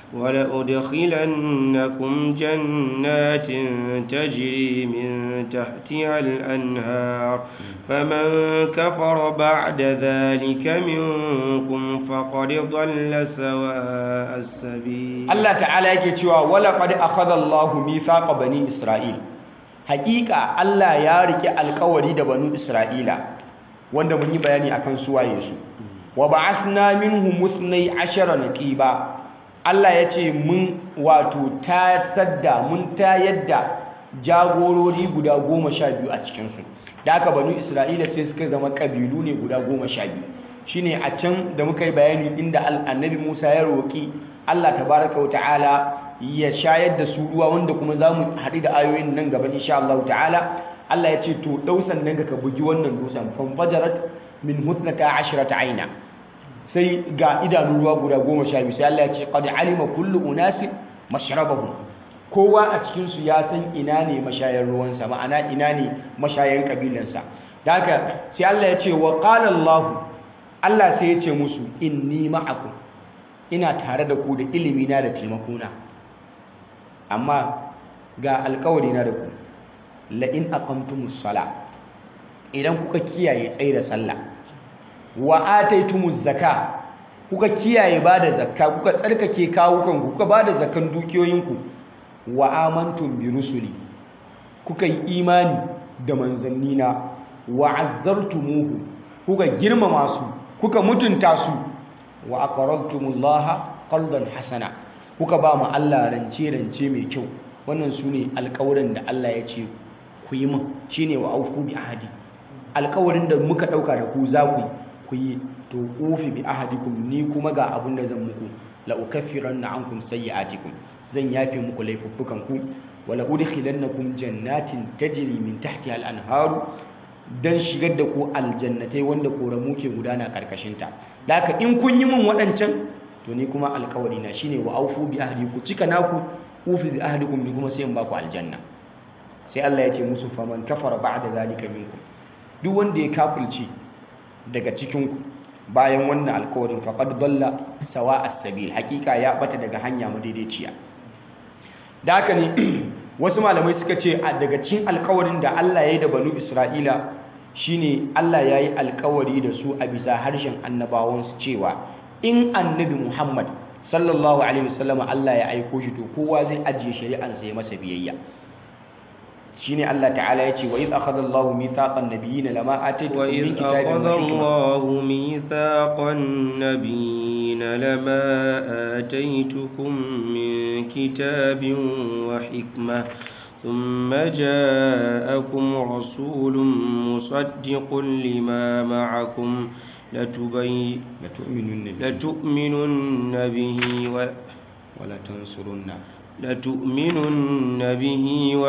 ولأدخلنكم جنات تجري من تحتها الأنهار فمن كفر بعد ذلك منكم فقد ضل سواء السبيل Allah ta'ala yake cewa wala qad akhadha Allahu mithaqa bani Isra'il haƙiƙa Allah ya rike alƙawari da banu Isra'ila wanda mun yi bayani akan su waye su wa ba'athna minhum musnay ashara naqiba Allah ya ce mun wato ta sadda mun ta yadda jagorori guda goma sha biyu a cikinsu da aka banu Isra'ila sai suka zama ƙabilu ne guda goma sha biyu shine a can da muka yi bayani inda annabi Musa ya roƙi Allah tabaraka wata'ala ya shayar da su ruwa wanda kuma za mu haɗu da ayoyin nan gaba insha Allah ta'ala Allah ya ce to ɗau sannan ka bugi wannan dutsen fanfajarat min hutnata ashrata aina sai ga idanun ruwa guda goma sha biyu sai Allah ya ce qad alima kullu unasin mashrabahum kowa a cikin su ya san ina ne mashayar ruwansa ma'ana ina ne mashayan kabilansa da haka sai Allah ya ce wa qala Allah Allah sai ya ce musu inni ma'akum ina tare da ku da ilimina da taimakona amma ga alkawari na da ku la'in aqamtumus sala idan kuka kiyaye tsaye da sallah wa ataitumuz zaka kuka kiyaye bada zakka kuka tsarkake kawukan kuka bada zakkan dukiyoyinku wa amantum bi rusuli kuka yi imani da manzannina wa azzartumuhu kuka girmama su kuka mutunta su wa aqradtumullaha qardan hasana kuka ba mu Allah rance rance mai kyau wannan sune alƙawarin da Allah ya ce ku yi min shine wa aufu bi ahadi alƙawarin da muka dauka da ku za ku ku yi to ufi bi ahadikum ni kuma ga abin da zan muku la ukaffiranna ankum sayyi'atikum zan yafe muku laifuffukan ku wala udkhilannakum jannatin tajri min tahtiha al-anharu dan shigar da ku aljannatai wanda koramu ke gudana karkashin ta haka in kun yi min waɗancan to ni kuma alkawari na shine wa aufu bi ahdi ku cika naku ufi bi ahdikum ni kuma sai in baku aljanna sai Allah ya ce musu faman kafara ba'da zalika minkum duk wanda ya kafirce daga cikin ku bayan wannan alkawarin faqad dalla sawa as-sabil hakika ya bata daga hanya madaidaiciya da haka ne wasu malamai suka ce a daga cikin alkawarin da Allah ya yi da banu Isra'ila shine Allah ya yi alkawari da su a bisa harshen annabawansu cewa in annabi Muhammad sallallahu alaihi wasallam Allah ya aiko shi to kowa zai ajiye shari'ansa ya masa biyayya shine Allah ta'ala ya ce wa iz akhadha Allahu mithaqan nabiyyin lama ataytukum min وإذ kitabin أخذ wa hikma الله ميثاق النبيين لما آتيتكم من كتاب وحكمة ثم جاءكم رسول مصدق لما معكم لتبي latu'minunna bihi لتؤمنن به و wala tansurunna لتؤمنن به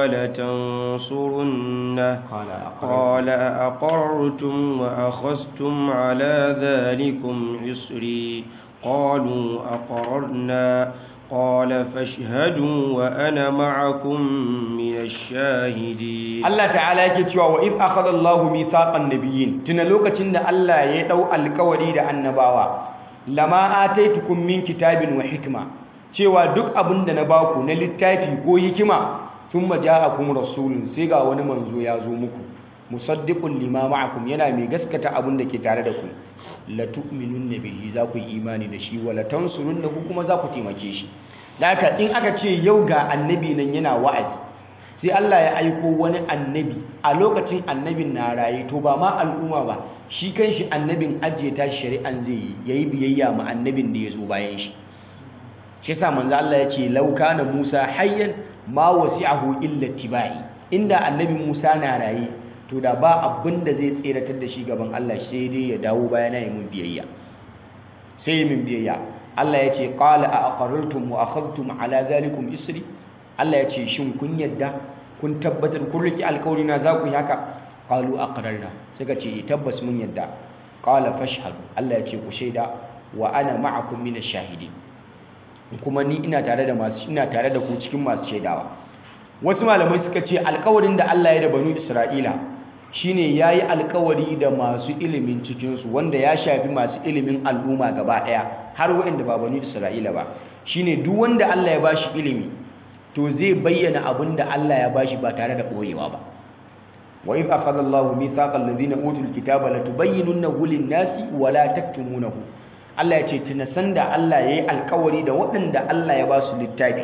ولتنصرنه قال قال أقررتم وأخذتم على ذلكم عصري قالوا أقررنا قال فاشهدوا وأنا معكم من الشاهدين Allah ta'ala yake cewa wa iz akhadha Allahu mithaqan nabiyyin tuna lokacin da Allah ya dau alkawari da annabawa lama ataitukum min kitabin wa hikma cewa duk abin da na baku na littafi ko hikima thumma ja'akum rasulun sai ga wani manzo ya zo muku musaddiqun lima ma'akum yana mai gaskata abin da ke tare da ku la tu'minunna bihi za ku yi imani da shi wala tansurunnahu kuma za ku taimake shi da haka in aka ce yau ga annabi nan yana wa'azi sai Allah ya aiko wani annabi a lokacin annabin na raye to ba ma al'umma ba shi kanshi annabin ajiye ta shari'an zai yi yayi biyayya ma annabin da ya zo bayan shi shi yasa manzo Allah ya ce law kana Musa hayyan ma wasi'ahu illa tibai inda annabi Musa na raye to da ba abin da zai tseratar da shi gaban Allah sai dai ya dawo bayana ya mun biyayya sai ya min biyayya Allah ya ce qala a aqarrartum wa akhadhtum ala zalikum isri Allah ya ce shin kun yadda kun tabbatar kun riki alkawari na za ku yi haka qalu aqrarna suka ce tabbas mun yadda qala fashhadu Allah ya ce ku shaida wa ana ma'akum minash shahidin kuma ni ina tare da masu ina tare da ku cikin masu shaidawa wasu malamai suka ce alkawarin da Allah ya da banu Isra'ila shine yayi alkawari da masu ilimin cikin su wanda ya shafi masu ilimin al'umma gaba daya har waɗanda ba banu Isra'ila ba shine duk wanda Allah ya bashi ilimi to zai bayyana abin da Allah ya bashi ba tare da ɓoyewa ba wa idh akhadha Allahu mithaqa alladhina utul kitaba latubayyinunahu lin-nasi wa la taktumunahu Allah ya ce tuna sanda Allah yayi alkawari da waɗanda Allah ya ba su littafi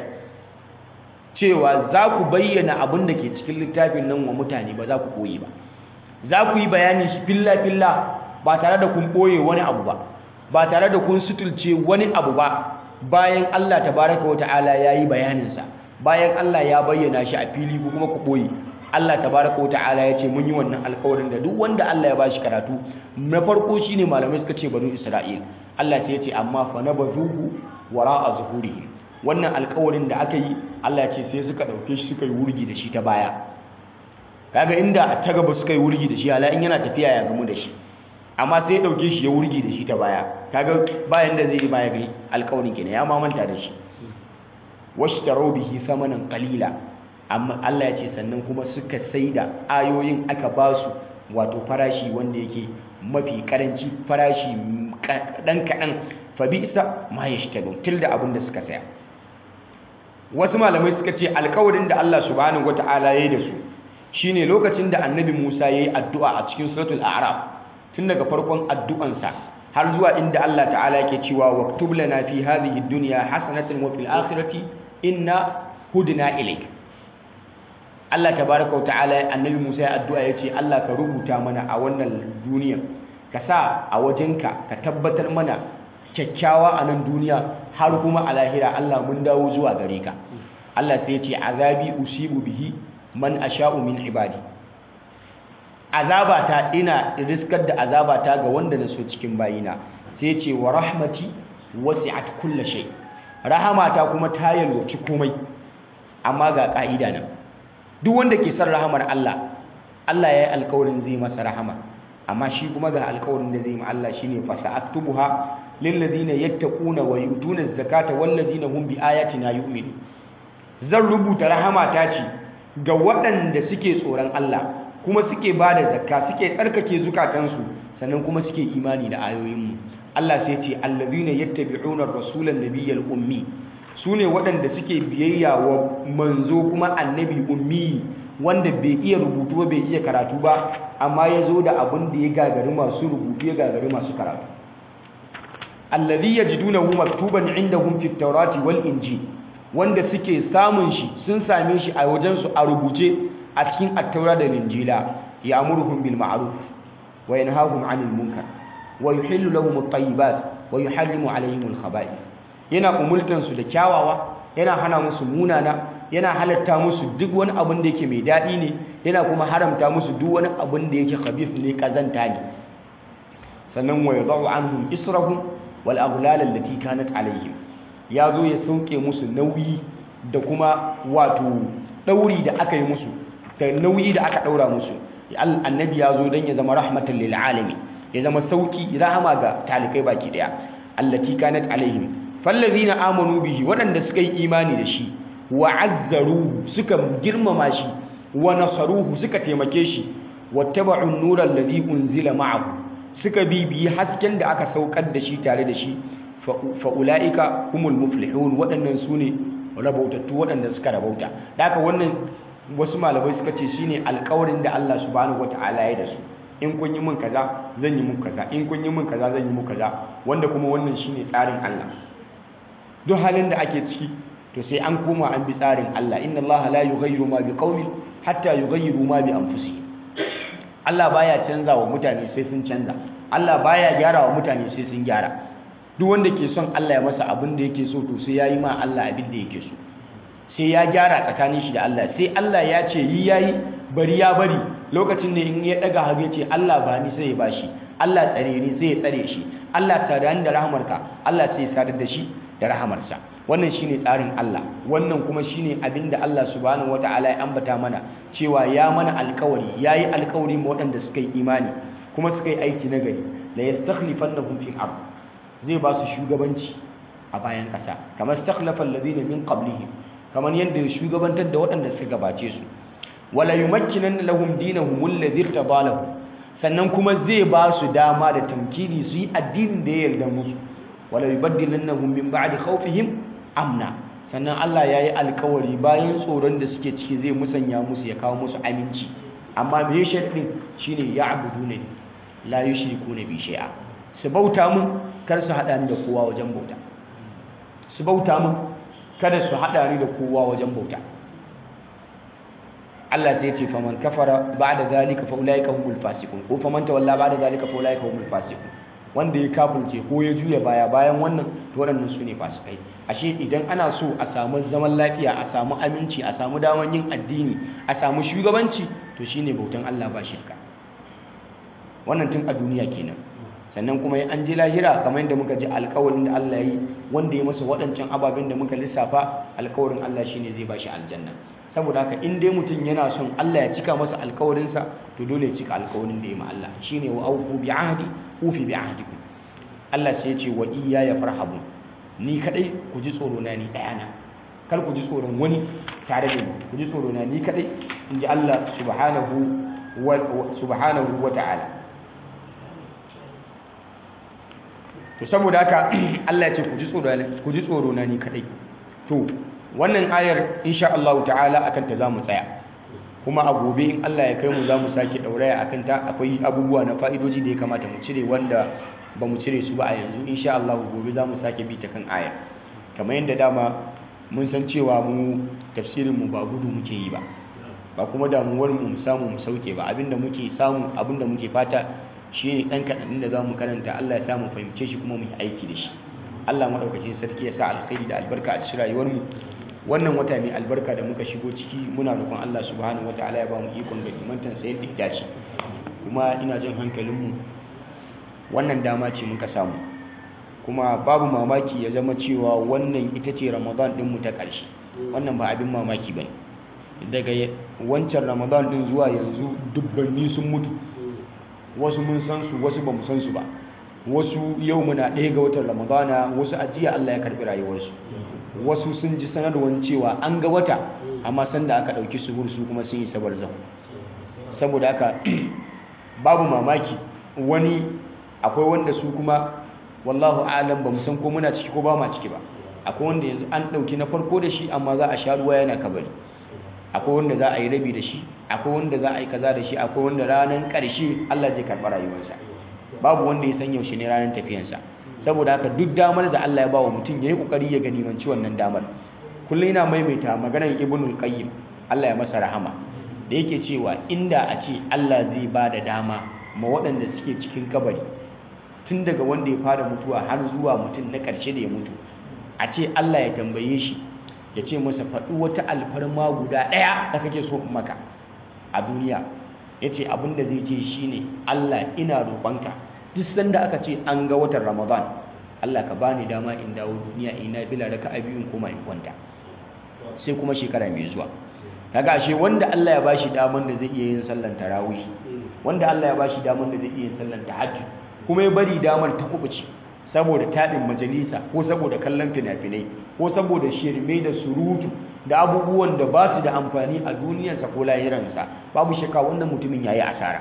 cewa za ku bayyana abin da ke cikin littafin nan wa mutane ba za ku ɓoye ba za ku yi bayani shi filla filla ba tare da kun ɓoye wani abu ba ba tare da kun sutulce wani abu ba bayan Allah tabaraka wa ta'ala yayi bayaninsa bayan Allah ya bayyana shi a fili ko kuma ku boye Allah tabaraka wa ta'ala ya ce mun yi wannan alƙawarin da duk wanda Allah ya bashi karatu na farko shine malamai suka ce banu Isra'il Allah sai ya ce amma fa nabazuhu wara'a zuhurihim wannan alƙawarin da aka yi Allah ya ce sai suka dauke shi suka yi wurgi da shi ta baya kaga inda ta gaba suka yi wurgi da shi ala in yana tafiya ya gamu da shi amma sai ya dauke shi ya wurgi da shi ta baya kaga bayan da zai yi baya ga alƙawarin kenan ya mamanta da shi washtaro bihi samanan qalila amma Allah ya ce sannan kuma suka saida ayoyin aka ba su wato farashi wanda yake mafi karanci farashi kadan kadan fa bi'sa ma yashtaru tilda abin da suka saya wasu malamai suka ce alƙawarin da Allah subhanahu wataala yayi da su shine lokacin da annabi Musa yayi addu'a a cikin suratul a'raf tun daga farkon addu'ansa har zuwa inda Allah ta'ala yake cewa waktub lana fi hadhihi dunya hasanatan wa fil akhirati inna hudna ilayk Allah tabaaraka wa ta'ala annabi Musa ya addu'a yace Allah ka rubuta mana a wannan duniya ka sa a wajenka ka tabbatar mana kyakkyawa a nan duniya har kuma a lahira Allah mun dawo zuwa gare ka Allah sai ya ce azabi usibu bihi man asha'u min ibadi azabata ina riskar da azabata ga wanda na so cikin bayina sai ce wa rahmati wasi'at kulla shay rahamata kuma ta yalwaci komai amma ga ka'ida nan duk wanda ke son rahamar Allah Allah ya yi alkawarin zai masa rahama amma shi kuma ga alkawarin da zai yi ma Allah shine fa sa'aktubuha lil ladina yattaquna wa yutuna zakata wal ladina hum bi ayatina yu'minu zan rubuta rahamata ce ga waɗanda suke tsoron Allah kuma suke ba da zakka suke tsarkake zukatansu sannan kuma suke imani da ayoyinmu Allah sai ce allazina yattabi'una ar-rasulan nabiyyal ummi sune waɗanda suke biyayya wa manzo kuma annabi ummi wanda bai iya rubutu bai iya karatu ba amma ya zo da abin da ya gagari masu rubutu ya gagari masu karatu allazi yajidunahu maktuban indahum fit tawrati wal injil wanda suke samun shi sun same shi a wajensu a rubuce a cikin attaura da linjila ya amurhum bil ma'ruf wa yanhahum 'anil munkar wa yuhillu lahum at-tayyibat wa yuharrimu 'alayhim al-khaba'ith yana umultan su da kyawawa yana hana musu munana yana halatta musu duk wani abin da yake mai dadi ne yana kuma haramta musu duk wani abin da yake khabith ne kazanta ne sannan wa yadau anhum israhum wal aghlal allati kanat 'alayhim ya zo ya sauke musu nauyi da kuma wato ɗauri da aka yi musu da nauyi da aka ɗaura musu annabi ya zo don ya zama rahmatan lil alamin ya zama sauki rahama ga talikai baki daya allati kanat alaihim fallazina amanu bihi waɗanda suka yi imani da shi wa azzaruhu suka girmama shi wa nasaruhu suka taimake shi wattaba'u an-nura alladhi unzila ma'ahu suka bibiyi hasken da aka saukar da shi tare da shi fa ulaika humul muflihun waɗannan sune rabautattu waɗanda suka rabauta da haka wannan wasu malamai suka ce shine alƙawarin da Allah subhanahu wataala ya da su in kun yi min kaza zan yi muku kaza in kun yi min kaza zan yi muku kaza wanda kuma wannan shine tsarin Allah duk halin da ake ciki to sai an koma an bi tsarin Allah inna Allah la yughayyiru ma biqaumin hatta yughayyiru ma bi anfusihim Allah baya canza wa mutane sai sun canza Allah baya gyara wa mutane sai sun gyara duk wanda ke son Allah ya masa abin da yake so to sai yayi ma Allah abin da yake so sai ya gyara tsakanin shi da Allah sai Allah ya ce yi yayi bari ya bari lokacin da in ya daga hagu ya ce Allah ba ni sai ya bashi Allah tsare ni sai ya tsare shi Allah sada ni da rahamarka Allah sai ya sadar da shi da rahamarsa wannan shine tsarin Allah wannan kuma shine abinda Allah subhanahu wataala ya ambata mana cewa ya mana alkawari yayi alkawari ma waɗanda suka yi imani kuma suka yi aiki na gari la yastakhlifannahum fil ard zai ba su shugabanci a bayan ƙasa kamar stakhlafa alladhina min qablihim kamar yadda ya shugabantar da waɗanda suka gabace su wala yumakkinanna lahum dinahum alladhi irtada lahum sannan kuma zai ba su dama da tamkini su yi addinin da ya yarda musu wala yubaddilannahum min ba'di khawfihim amna sannan Allah ya yi alkawari bayan tsoron da suke ciki zai musanya musu ya kawo musu aminci amma me sharadin shine ya'buduna la yushrikuna bi shay'a su bauta mun kar su hada ni da kowa wajen bauta su bauta mun kada su hada ni da kowa wajen bauta Allah sai ce faman kafara ba'da zalika fa ulaika humul fasiqun ko faman tawalla ba'da zalika fa ulaika humul fasiqun wanda ya kafirce ko ya juya baya bayan wannan to waɗannan su ne fasikai ashe idan ana so a samu zaman lafiya a samu aminci a samu daman yin addini a samu shugabanci to shine bautan Allah ba shirka wannan tun a duniya kenan sannan kuma an je lahira kamar yadda muka ji alkawarin da Allah yi wanda ya masa waɗancan ababen da muka lissafa alkawarin Allah shine zai bashi aljanna saboda haka in dai mutum yana son Allah ya cika masa alkawarinsa to dole ya cika alkawarin da ya ma Allah shine wa aufu bi ahdi ufi bi ahdikum Allah sai ya ce wa iyya ya farhabun ni kadai ku ji tsoro na ni daya na kar ku ji tsoron wani tare da ni ku ji tsoro na ni kadai in ji Allah subhanahu wa subhanahu wa ta'ala to saboda haka Allah ya ce ku ji tsoro ku ji tsoro na ni kadai to wannan ayar insha Allah ta'ala akan ta zamu tsaya kuma a gobe in Allah ya kai mu zamu sake dauraya akan ta akwai abubuwa na fa'idoji da ya kamata mu cire wanda ba mu cire su ba a yanzu insha Allah gobe zamu sake bi ta kan ayar kamar yadda dama mun san cewa mu tafsirin mu ba gudu muke yi ba ba kuma damuwar mu mu samu mu sauke ba abinda muke samu abinda muke fata shi ne ɗan kaɗan da za mu karanta Allah ya sa mu fahimce shi kuma mu yi aiki da shi Allah maɗaukacin sarki ya sa alkhairi da albarka a cikin rayuwarmu wannan wata mai albarka da muka shigo ciki muna roƙon Allah subhanahu wataala ya ba mu ikon ga imantan sa yadda ya dace kuma ina jin hankalinmu wannan dama ce muka samu kuma babu mamaki ya zama cewa wannan ita ce Ramadan ɗin mu ta ƙarshe wannan ba abin mamaki bane daga wancan Ramadan ɗin zuwa yanzu dubbanni sun mutu wasu mun san su wasu ba mu san su ba wasu yau muna ɗaya ga watan ramadana wasu ajiya Allah ya karɓi rayuwarsu wasu sun ji sanarwar cewa an ga wata amma sanda aka ɗauki su su kuma sun yi sabar zan saboda haka babu mamaki wani akwai wanda su kuma wallahu alam ba mu san ko muna ciki ko ba ma ciki ba akwai wanda yanzu an ɗauki na farko da shi amma za a sha ruwa yana kabari akwai wanda za a yi rabi da shi akwai wanda za a yi kaza da shi akwai wanda ranar ƙarshe Allah zai karɓi rayuwarsa babu wanda ya san yaushe ne ranar tafiyansa saboda haka duk damar da Allah ya ba wa mutum ya yi ƙoƙari ya ganimanci wannan damar kullum yana maimaita maganar ibnul qayyim Allah ya masa rahama da yake cewa inda a ce Allah zai ba da dama ma waɗanda suke cikin kabari tun daga wanda ya fara mutuwa har zuwa mutum na ƙarshe da ya mutu a ce Allah ya tambaye shi ya ce masa faɗi wata alfarma guda ɗaya da kake so in maka a duniya ya ce abinda zai ce shi ne Allah ina roƙonka duk sanda aka ce an ga watan ramadan Allah ka bani dama in dawo duniya ina bila raka a biyun koma in kwanta sai kuma shekara mai zuwa kaga ashe wanda Allah ya bashi daman da zai iya yin sallan tarawih wanda Allah ya bashi daman da zai iya yin sallan tahajjud kuma ya bari damar ta kubuce saboda taɗin majalisa ko saboda kallon fina-finai ko saboda shirme da surutu da abubuwan da ba su da amfani a duniyarsa ko lahiransa babu shakka wannan mutumin ya yi asara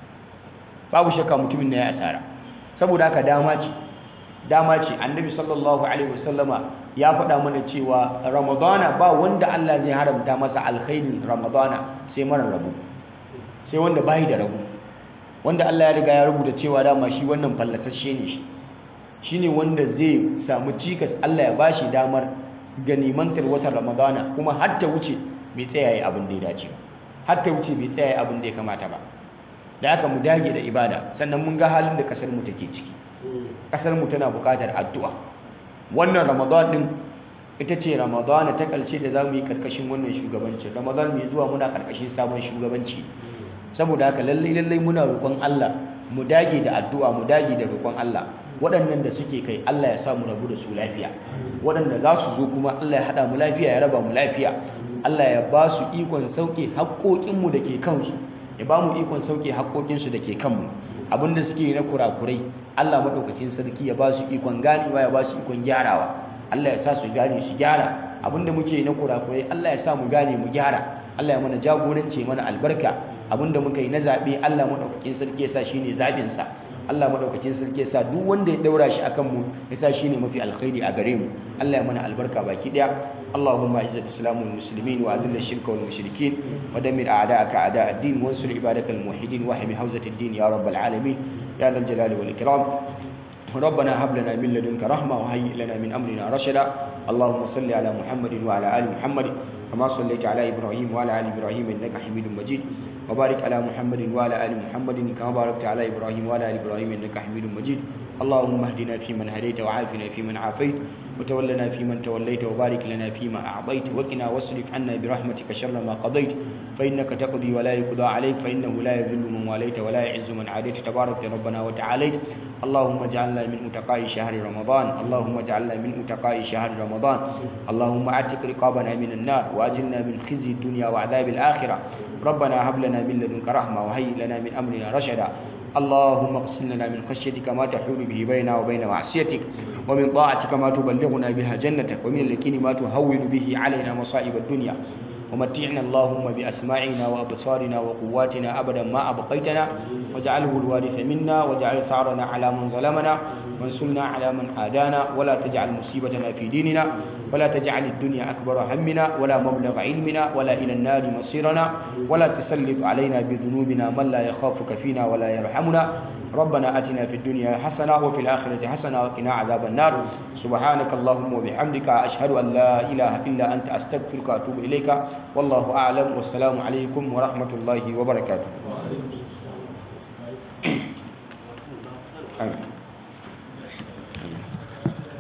babu shakka mutumin na ya asara saboda haka dama ce dama ce annabi sallallahu alaihi wasallama ya faɗa mana cewa ramadana ba wanda Allah zai haramta masa alkhairin ramadana sai mara rabu sai wanda bai da rabu wanda Allah ya riga ya rubuta cewa dama shi wannan fallatashe ne shi shine wanda zai samu cikas Allah ya bashi damar ganimantar watan ramadana kuma har ta wuce bai tsaya yi abin da ya dace ba har ta wuce bai tsaya yi abin da ya kamata ba da haka mu dage da ibada sannan mun ga halin da kasar mu take ciki kasar mu tana buƙatar addu'a wannan ramadan din ita ce ramadana ta ƙarshe da za mu yi karkashin wannan shugabanci ramadan mai zuwa muna karkashin sabon shugabanci saboda haka lallai lallai muna roƙon Allah mu dage da addu'a mu dage da roƙon Allah waɗannan da suke kai Allah ya sa mu rabu da su lafiya waɗanda za su zo kuma Allah ya haɗa mu lafiya ya raba mu lafiya Allah ya ba su ikon sauke haƙoƙinmu da ke kansu ya ba mu ikon sauke haƙoƙinsu da ke kanmu abinda suke na kurakurai Allah maɗaukakin sarki ya ba su ikon ganewa ya ba su ikon gyarawa Allah ya sa su gane su gyara abinda muke na kurakurai Allah ya sa mu gane mu gyara Allah ya mana jagoranci mana albarka abinda muka yi na zaɓe Allah maɗaukakin sarki ya sa shine zaɓinsa Allah madaukakin sarki ya sa duk wanda ya daura shi akan mu ya sa shine mafi alkhairi a gare mu Allah ya mana albarka baki daya Allahumma izz al-islam wal muslimin wa adhill ash-shirka wal mushrikeen wa dammir a'da'aka a'da' ad-din wa ansur ibadakal muwahhidin wa hmi hawzat ad-din ya rabbal alamin ya dhal jalali wal ikram ربنا هب لنا من لدنك رحمة وهيئ لنا من أمرنا رشدا اللهم صل على محمد وعلى آل محمد كما صليت على إبراهيم وعلى آل إبراهيم إنك حميد مجيد وبارك على محمد وعلى آل محمد كما باركت على إبراهيم وعلى آل إبراهيم إنك حميد مجيد اللهم اهدنا فيمن هديت وعافنا فيمن عافيت وتولنا فيمن توليت وبارك لنا فيما أعطيت وقنا واصرف عنا برحمتك شر ما قضيت فإنك تقضي ولا يقضى عليك فإنه لا يذل من واليت ولا يعز من عاديت تبارك ربنا وتعاليت اللهم اجعلنا من متقاء شهر رمضان اللهم اجعلنا من متقاء شهر رمضان اللهم اعتق رقابنا من النار واجلنا من خزي الدنيا وعذاب الآخرة ربنا هب لنا من لدنك رحمة وهيئ لنا من أمرنا رشدا اللهم اقسم لنا من خشيتك ما تحول به بيننا وبين معصيتك ومن طاعتك ما تبلغنا بها جنتك ومن اليقين ما تهون به علينا مصائب الدنيا ومتعنا اللهم بأسماعنا وأبصارنا وقواتنا أبدا ما أبقيتنا واجعله الوارث منا واجعل ثارنا على من ظلمنا وانصرنا على من عادانا ولا تجعل مصيبتنا في ديننا ولا تجعل الدنيا أكبر همنا ولا مبلغ علمنا ولا إلى النار مصيرنا ولا تسلط علينا بذنوبنا من لا يخافك فينا ولا يرحمنا ربنا أتنا في الدنيا حسنة وفي الآخرة حسنة وقنا عذاب النار سبحانك اللهم وبحمدك أشهد أن لا إله إلا أنت أستغفرك وأتوب إليك والله أعلم والسلام عليكم ورحمة الله وبركاته آمين